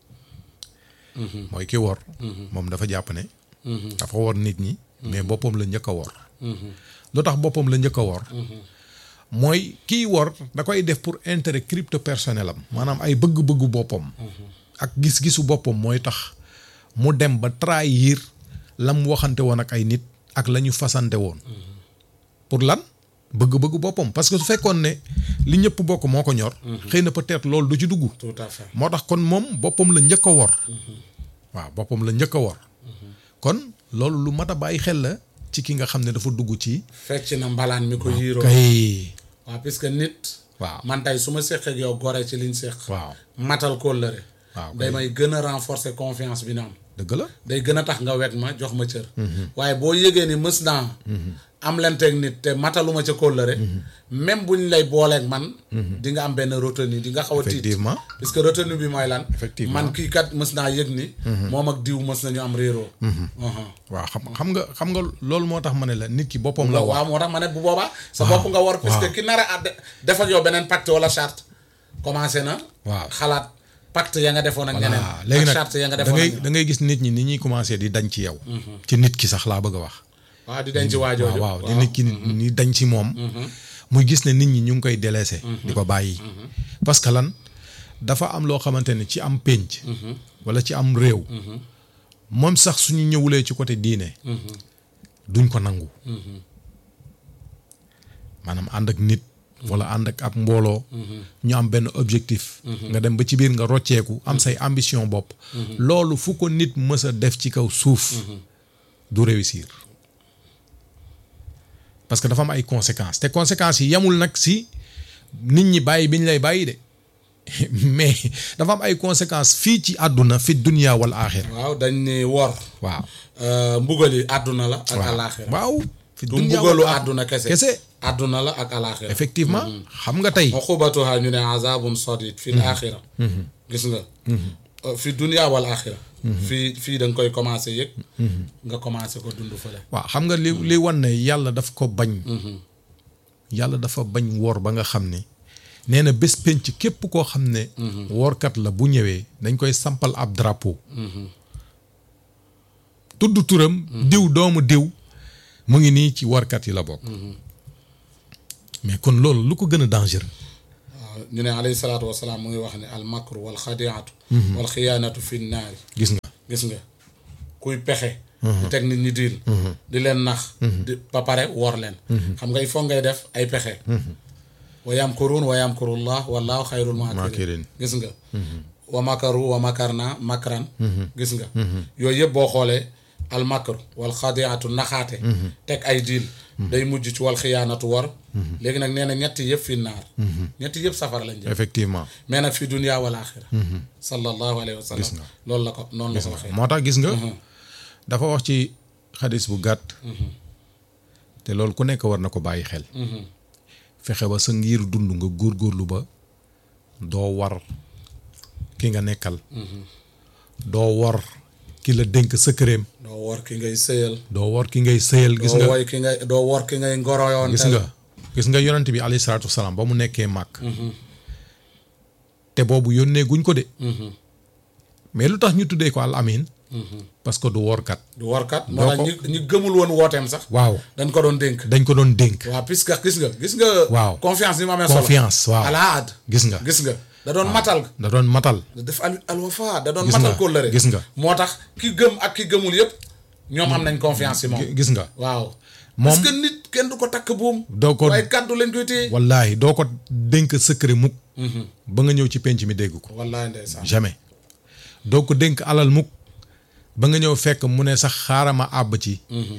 mooy ki wor moom dafa jàpp ne dafa war nit ñi mais boppam la njëkk a wor lu tax boppam la njëkk a wor mooy kiy wor da koy def pour intérêt crypto personnel am maanaam ay bëgg-bëggu boppam ak gis-gisu boppam mooy tax mu dem ba trahir la mu waxante woon ak ay nit ak la ñu fasante woon pour lan bëgg-bëggu boppam parce que su fekkoon ne li ñëpp bokk moo ko ñor xëy na peut-être loolu du ci dugg tout à fait moo tax kon moom boppam la njëkk a wor waaw boppam la njëkk a wor kon loolu lu mat a bàyyi xel la ci ki nga xam ne dafa dugg ci fecc na mbalaan mi ko yiiroo kay waaw puisque nit waaw man tey su ma séq ak yow gore ci liñ séq waaw matal kóllëre waaw day kay may gën a renforcer confiance bi na am dëgg la day gën a tax nga weg ma jox ma cër waaye boo yëgee ni mës naa am lenteeg nit te mataluma ca kóllëre même buñ lay booleeg man di nga am benn retenue di nga xaw a tiit effectivement puisque retenue bi mooy lan Effectivement. man kii kat mës naa yëg ni moom ak diw mës nañu am réeroo Uhum. waaw xam xam nga xam nga loolu moo tax ma ne la nit ki boppam la waaw war moo tax ma ne bu boobaa sa bopp nga war puisque ki nar a de- def ak yow beneen pacte wala charte commencé na waaw xalaat pacte ya nga defoon ak voilà ñeneen léegi ak nag charte ya nga da defoon ngay ak da ngay gis nit ñi ni ñuy commencé di dañ ci yow ci nit ki sax laa bëgg a wax waaw di denc waajooju waaw waaw di nit ki ni dañ ci moom muy gis ne nit ñi ñu ngi koy délaissé di ko bàyyi parce que lan dafa am loo xamante ne ci am pénc wala ci am réew moom sax suñu ñëwulee ci côté diine duñ ko nangu maanaam ànd ak nit wala ànd ak ab mbooloo ñu am benn objectif nga dem ba ci biir nga rocceeku am say ambition bopp loolu fu ko nit mës a def ci kaw suuf du réussir parce que dafa am ay conséquences te conséquences yi yemul nag si nit ñi bàyyi bi ñu lay bàyyi de mais dafa am ay conséquences fii ci àdduna fi dunia wal aaxira waaw dañ ni wor waaw euh, mbugal yi àdduna la ak waaw àllaaxira waaw fi du dunya mbugalu wal àdduna kese kese àdduna la ak alaxira effectivement xam nga tey uqubatuha ñu ne azabun sadid fi l axira gis nga Euh, fi dunia wal axira fii fii da nga koy commencé yëg nga commencé ko dund fële waaw xam nga li li wan ne yàlla daf ko bañ yàlla dafa bañ woor ba nga xam ne nee na bés penc képp koo xam ne woorkat la bu ñëwee dañ koy sampal ab drapeau tudd turam diw doomu diw mu ngi nii ci woorkat yi la bokk mais kon loolu lu ko gën a dangereux waaw ñu ne alayhi salaatu wasalaam mu ngi wax ne al makru wal xadiatu wal xiyaanatu fi naari gis nga gis nga kuy pexe di teg nit ñi diil di leen nax di ba pare wor leen xam nga il faut ngay def ay pexe wa yamkuruun wa yamkurullah wallahu xayrul Maakirin. maakirin gis nga wa makaru wa makarna makran gis nga yooyu yëpp boo xoolee al makru wal xadiatu naxaate teg ay diil day mujj ci wal xiyaanatu war léegi nag nee na ñetti yëpp fi naar ñetti yëpp safara lañ jëm effectivement mais nag fi dunia wal axira sallallahu alayhi wa sallam loolu la ko noonu la ko waxee moo tax gis nga dafa wax ci xadis bu gàtt te loolu ku nekk war na ko bàyyi xel fexe ba sa ngir dund nga góorgóorlu ba doo war ki nga nekkal doo war ki la dénk sa këreem doo wor ki ngay sëyal doo war ki ngay sëyal gis doo nga woy ki ngay doo wor ki ngay ngoroyoon gis nga gis nga yonent bi alayhi salaatu wasalaam ba mu nekkee màkk te boobu yónnee guñ ko de mais lu tax ñu tuddee ko al amin parce que du workat du workat moo doo tax ko- ñi ñi gëmul woon wooteem sax waaw dañ ko doon dénk dañ ko doon dénk waaw puisque gis nga gis nga Waaw. confiance ni mu amee solo confiance waaw alaad gis nga gis nga da doon matal da doon matal da def al alwafa da doon Gis matal nga, kóllëre gis nga. moo tax ki gëm ak ki gëmul yépp ñoom am nañ confiance ci moom gis nga waaw Moom- parce que nit kenn du ko takk buum doo ko waaye kàddu lañ koy téye wallaahi doo ko dénk secret mukk ba nga ñëw ci penc mi dégg ko wallaay ndeysaan jamais doo ko dénk alal mukk ba nga ñëw fekk mu ne sax xaarama àbb ci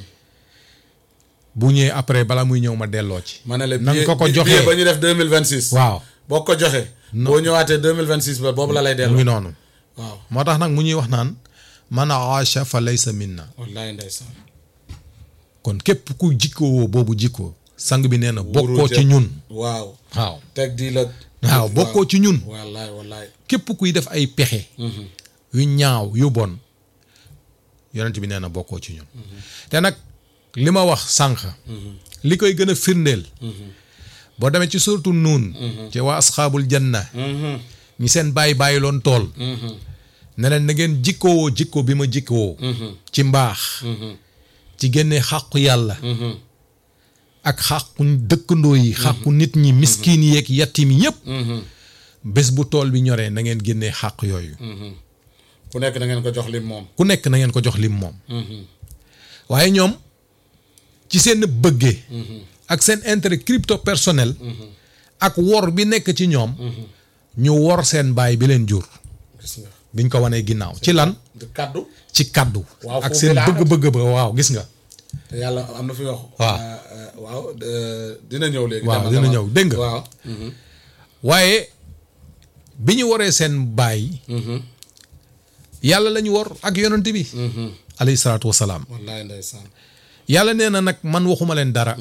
bu ñëwee après bala muy ñëw ma delloo ci ma ne la nan billet ko ko billet joxee ba ñu def deux mille vingt six waaw boo ko joxee boo ñëwaatee deux mille vingt six ba boobu la lay mu delloo ngi noonu waaw moo tax nag mu ñuy wax naan man aasha fa laysa minna wallaay ndeysaan kon képp ku jikkoo boobu jikkoo sang bi nee na bokkoo Wóoru ci jë- ñun waaw waaw teg di la waaw bokkoo ci ñun wallaay wallaay képp kuy def ay pexe yu ñaaw yu bon yonent bi nee na bokkoo ci ñun te nag li ma wax sànq li koy gën a firndeel boo demee ci surtout nuun ci waa asxaabul janna ñi seen bàyyi bàyyi loon tool ne leen na ngeen jikkoo jikko bi ma jikkoo ci mbaax ci génne xàqu yàlla ak xàqu dëkkandoo yi xàqu nit ñi miskiin yeeg yatim yépp bés bu tool bi ñoree na ngeen génnee xàq yooyu ku nekk da ngeen ko jox lim moom ku nekk na ngeen ko jox lim moom waaye ñoom ci seen bëggee ak seen intérêt crypto personnel ak wor bi nekk ci ñoom ñu wor seen baay bi leen jur gis nga biñ ko wanee ginnaaw ci lan di kaddu ci kaddu Waaw, ak foofu seen laa bëgg-bëgg ba waaw gis nga te yàlla am na fi wax Waaw. euh, euh, waaw euh, dina ñëw léegi Waaw, dama- dina dama- ñëw, dégg nga. waaw waaye bi ñu waree seen baay yàlla la ñu wor ak yonent bi alayhi salaatu wasalaam wallaay ndeysaan yàlla nee na nag man waxuma leen dara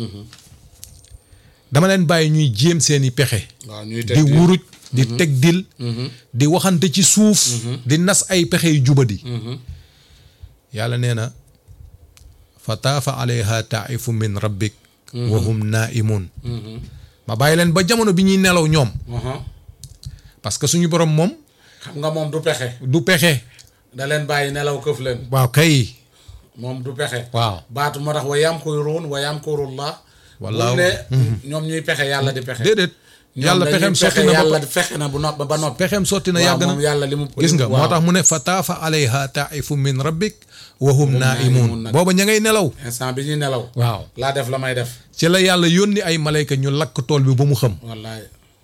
dama leen bàyyi ñuy jéem seeni pexe waaw ñuy di teg di wuruj di teg dil di waxante ci suuf di nas ay pexe yu jubadi yàlla nee na fa taafa alayha taifu min rabbik wa hum naimun ma bàyyi leen ba jamono bi ñuy nelaw ñoom Aha. parce que suñu borom moom xam nga moom du pexe du pexe da leen bàyyi nelaw këf leen waaw kay moom du pexe waaw baatu moo tax wa yamkuruun wa yamkurullah Wallaahu. bu ne ñoom ñuy pexe yàlla di pexe déedéet ñoom yàlla dañuy pexem sotti pexe na yàlla ba fexe na bu no ba noppi pexem sotti na waaw yàgg moom na yàlla li mu gis nga moo waaw. tax mu ne fa taafa alayha taifu min rabbik wa hum naimun naimun nag. booba ña ngay nelaw instant bi ñuy nelaw waaw laa def la may def ci la yàlla yónni ay malayka ñu lakk tool bi ba mu xam wallaay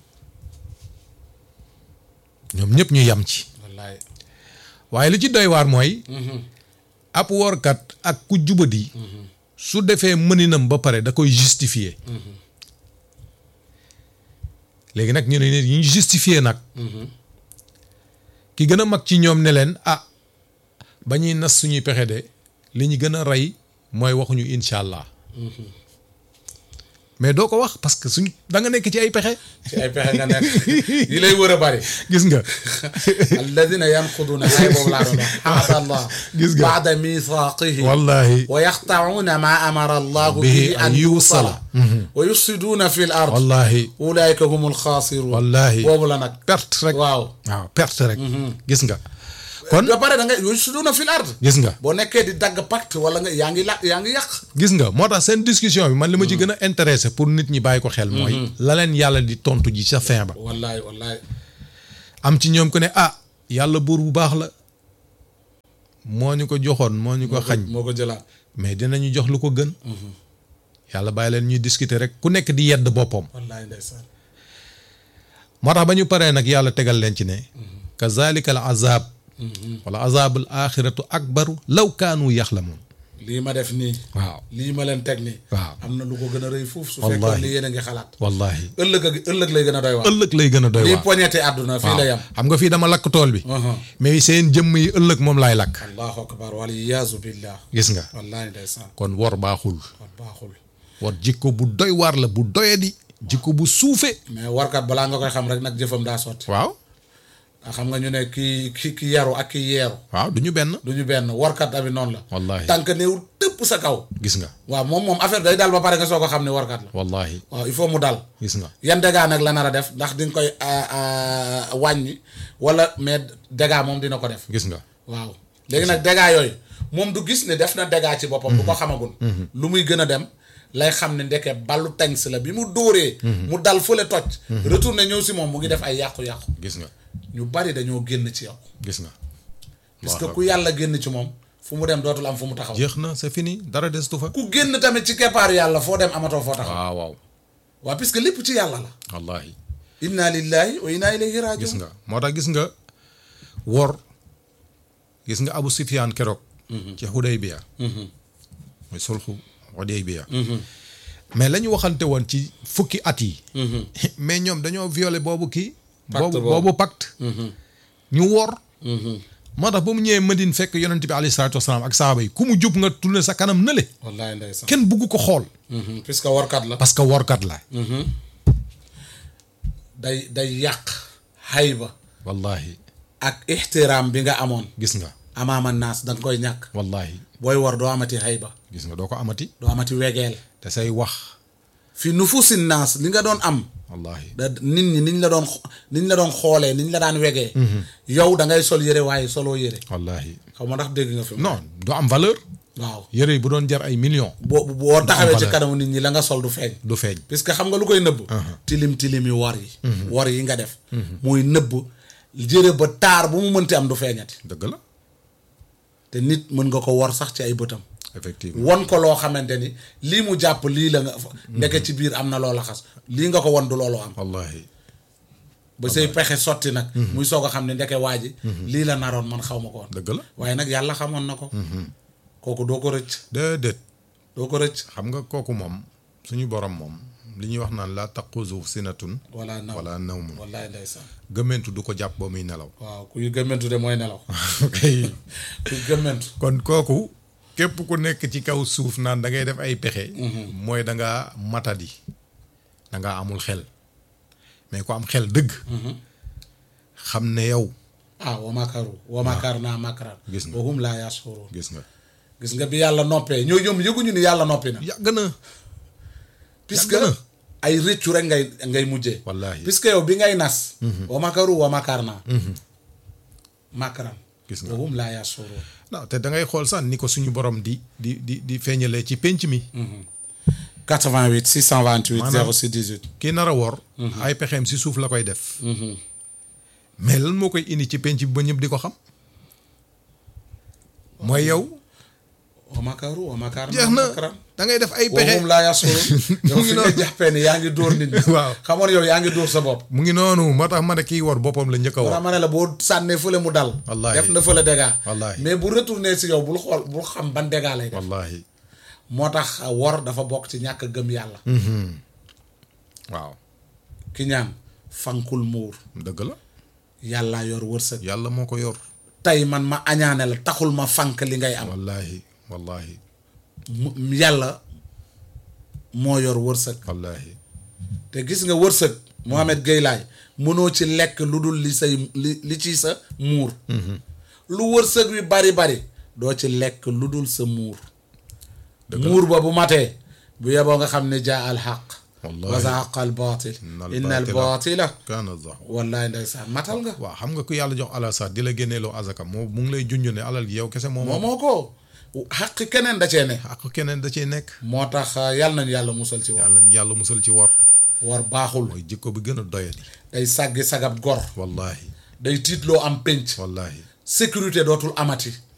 ñoom ñëpp ñu yam ci wallaay waaye li ci doy waar mooy ab woorkat ak ku jubadi su defee mëninam ba pare da koy justifier léegi nag ñu ne nit ñu justifier nag ki gën a mag ci ñoom ne leen ah ba ñuy nas suñuy pexe de li ñu gën a rey mooy waxuñu incha allah mais doo ko wax parce que suñ da nga nekk ci ay pexe ci ay pexe nga nekk yi lay wër a bari gis nga alladina yanquduna ay boobu laa doon wax ahada allah Gis nga. baada mithaqihi wallahi wa yaqta'una ma amara allahu Bihi bihi an an yuusala. yuusala wa yufsiduna fi l ard wallahi ulaika humul xaasirun wallahi boobu la nag perte rek waaw waaw perte rek gis nga kon ba pare da nga yufsiduna fi l ard gis nga boo nekkee di dagg pacte wala nga yaa ngi la yaa ngi yàq gis nga moo tax seen discussion bi man li ma ci gën a intéressé pour nit ñi bàyyi ko xel mooy la leen yàlla di tontu ji sa fin ba wallahi wallahi am ci ñoom ku ne ah yàlla buur bu baax la moo ñu ko joxoon moo ñu ko xañ moo ko jëlaat mais dinañu jox lu ko gën yàlla bàyyi leen ñuy discuter rek ku nekk di yedd boppam wallahi ndeysaan moo tax ba ñu paree nag yàlla tegal leen ci ne kazalika al azab wala azabul axiratu akbaru law kaanu yaxlamun lii ma def nii waaw lii ma leen teg nii waaw am na lu ko gën a rëy fuuf su Wallahi. fekkoon li yéen a ngi xalaat wallahi ëllëg ak ëllëg lay gën a doy waar ëllëg lay gën a doy lii waar poñeti àdduna fii la yam xam nga fii dama lakk tool bi Uhum. mais seen jëmm yi ëllëg moom laay lakk allahu akbar wal iyaazu billah gis nga wallahi ndeysaan kon wor baaxul kon baaxul war jikko bu doy waar la bu doyadi jikko bu suufe mais warkat balaa nga koy xam rek nag jëfam daa sotti waaw nga xam nga ñu ne kii ki ki yaru ak ki yeeru waaw du ñu benn du ñu benn warkat tamit noonu la wallahi tànk néew tëpp sa kaw gis nga waaw moom moom affaire day dal ba pare nga soo ko xam ne warkat la wallahi waaw il faut mu dal gis nga yan dégâts nag la nar a def ndax di nga koy ah, ah, wàññi wala mais dégâts moom dina ko def gis nga waaw léegi nag dégâts yooyu moom du gis ne def na dégâts ci boppam du ko xamagul lu muy gën a dem lay xam ne ndeke ballu tangs la bi mu dóoree mu dal fële toj retourné ñëw si moom mu ngi def ay yàqu-yàqu gis nga ñu bari dañoo génn ci yow gis nga parce que ku yàlla génn ci moom fu mu dem dootul am fu mu taxaw jeex na c'est fini dara destu fa ku génn tamit ci keppaaru yàlla foo dem amatoo foo taxaw waaw waaw waaw puisque lépp ci yàlla la wallahi inna lillahi wa inna ilayhi gis rajiun nga moo tax gis nga wor gis nga Abu Sufyaan keroog ci Hudaybiya muy sulxu Hudaybiya mais la ñu waxante woon ci fukki at yi mais ñoom dañoo violé boobu kii Pacte boobu boobu. boobu pacte ñu wor moo tax ba mu ñëwee Madine fekk yonent bi alayhi salaatu wasalaam ak saaba yi ku mu jub nga tourné sa kanam nële wallahi ndeysaan kenn bugg ko xool Mhm, puisque warkat la parce que workat la day day yàq hayba wallahi ak ixtiraam bi nga amoon gis nga amaama naas da nga koy ñàkk wallahi booy war doo amati hayba gis nga doo ko amati doo amati wegeel te say wax fi nufusi naas li nga doon am wallahi da nit ñi niñ la doon xo- niñ la doon xoolee niñ la daan wegee yow da ngay sol yére waaye soloo yére wallahi xaw ma ndax dégg nga fi non du am valeur waaw yëre yi bu doon jar ay millions boo boo taxawee ci valeur. kanamu nit ñi la nga sol du feeñ du feeñ puisque xam nga lu koy nëbb tilim tilim yi war yi war yi nga def muy nëbb jëre ba taar bu mu mënti am du feeñati dëgg la te nit mën nga ko war sax ci ay bëtam effectivement won ko loo xamante ni lii mu jàpp lii la nga ndeke ci biir am na loola xas lii nga ko won du loolu am wallahi ba say pexe sotti nag muy soog a xam ne ndeke waa ji lii la naroon man xaw ma ko woon dëgg la waaye nag yàlla xamoon na ko kooku doo ko rëcc déedéet doo ko rëcc xam nga kooku moom suñu borom moom li ñuy wax naan la taquzu sinatun wala naw wala nawmun wallaay ndeysaan gëmmentu du ko jàpp ba muy nelaw waaw kuy gëmmentu de mooy nelaw ok kuy gëmmentu kon kooku képp ku nekk ci kaw suuf naan da ngay def ay pexe mooy da ngaa matadi da ngaa amul xel mais ku am xel dëgg xam ne yow ah wa makaru wa makar naa makaran Gis nga. wa hum laa yashurun gis nga gis nga bi yàlla noppee ñoo ñoom yëguñu ni yàlla noppi na yàgg na puisque Yàgg na. ay rëccu rek ngay ngay mujjee Wallaahi. puisque yow bi ngay nas wa makaru wa makar naa makaran Gis nga. wa hum laa yashurun non te da ngay xool sax ni ko suñu borom di di di di feeñalee ci pénc mi 88 628 Maanaam- 06 18 kii nar a wor ay pexeem si suuf la koy def mais lan moo koy indi ci pénc bi ba ñëpp di ko xam mooy yow wa makaru wa makar naa jeex na makaran da ngay def ay wa pexe hum laa yashurun yow Mu ngi fi nga noonu. jàppee ni yaa ngi dóor nit ñi Waaw. xamoon yow yaa ngi dóor sa bopp mu ngi noonu moo tax ma ne kii wor boppam la njëkk a wala wor ma ne la boo sànnee fële mu dal Wallaahi. def na fële dégâts Wallaahi. mais bu retourné si yow bul xool bul xam ban dégâts lay def wallahi moo tax wor dafa bokk ci ñàkk gëm yàlla waaw ki ñaan fankul muur dëgg la yàlla yor wërsëg yàlla moo ko yor tey man ma añaane la taxul ma fank li ngay am wallahi wallahi mu- yàlla moo yor wërsëg wallaahi te gis nga wërsëg Mohamed Gueye laay mënoo ci lekk lu dul li say li li ci sa muur lu wërsëg wi bari bari doo ci lekk lu dul sa muur muur ba bu matee bu yeboo nga xam ne jaa al xaq Wallahi. wa zahaqa al baatil Innal inna al baatila baatila kaana zahuuqa wallahi ndeysaan matal nga waaw xam nga ku yàlla jox alal sax di la génneeloo azaka moo mu ngi lay junj ne alal gi yow kese moo moo moom moo ko xaq keneen da cee ne ak keneen da ciy nekk moo tax yàlla nañu yàlla musal ci war yàlla yàlla musal ci war war baaxul mooy jikko bi gën a doyadi day sàggi sagab gor wallahi day tiitloo am pénc wallahi sécurité dootul amati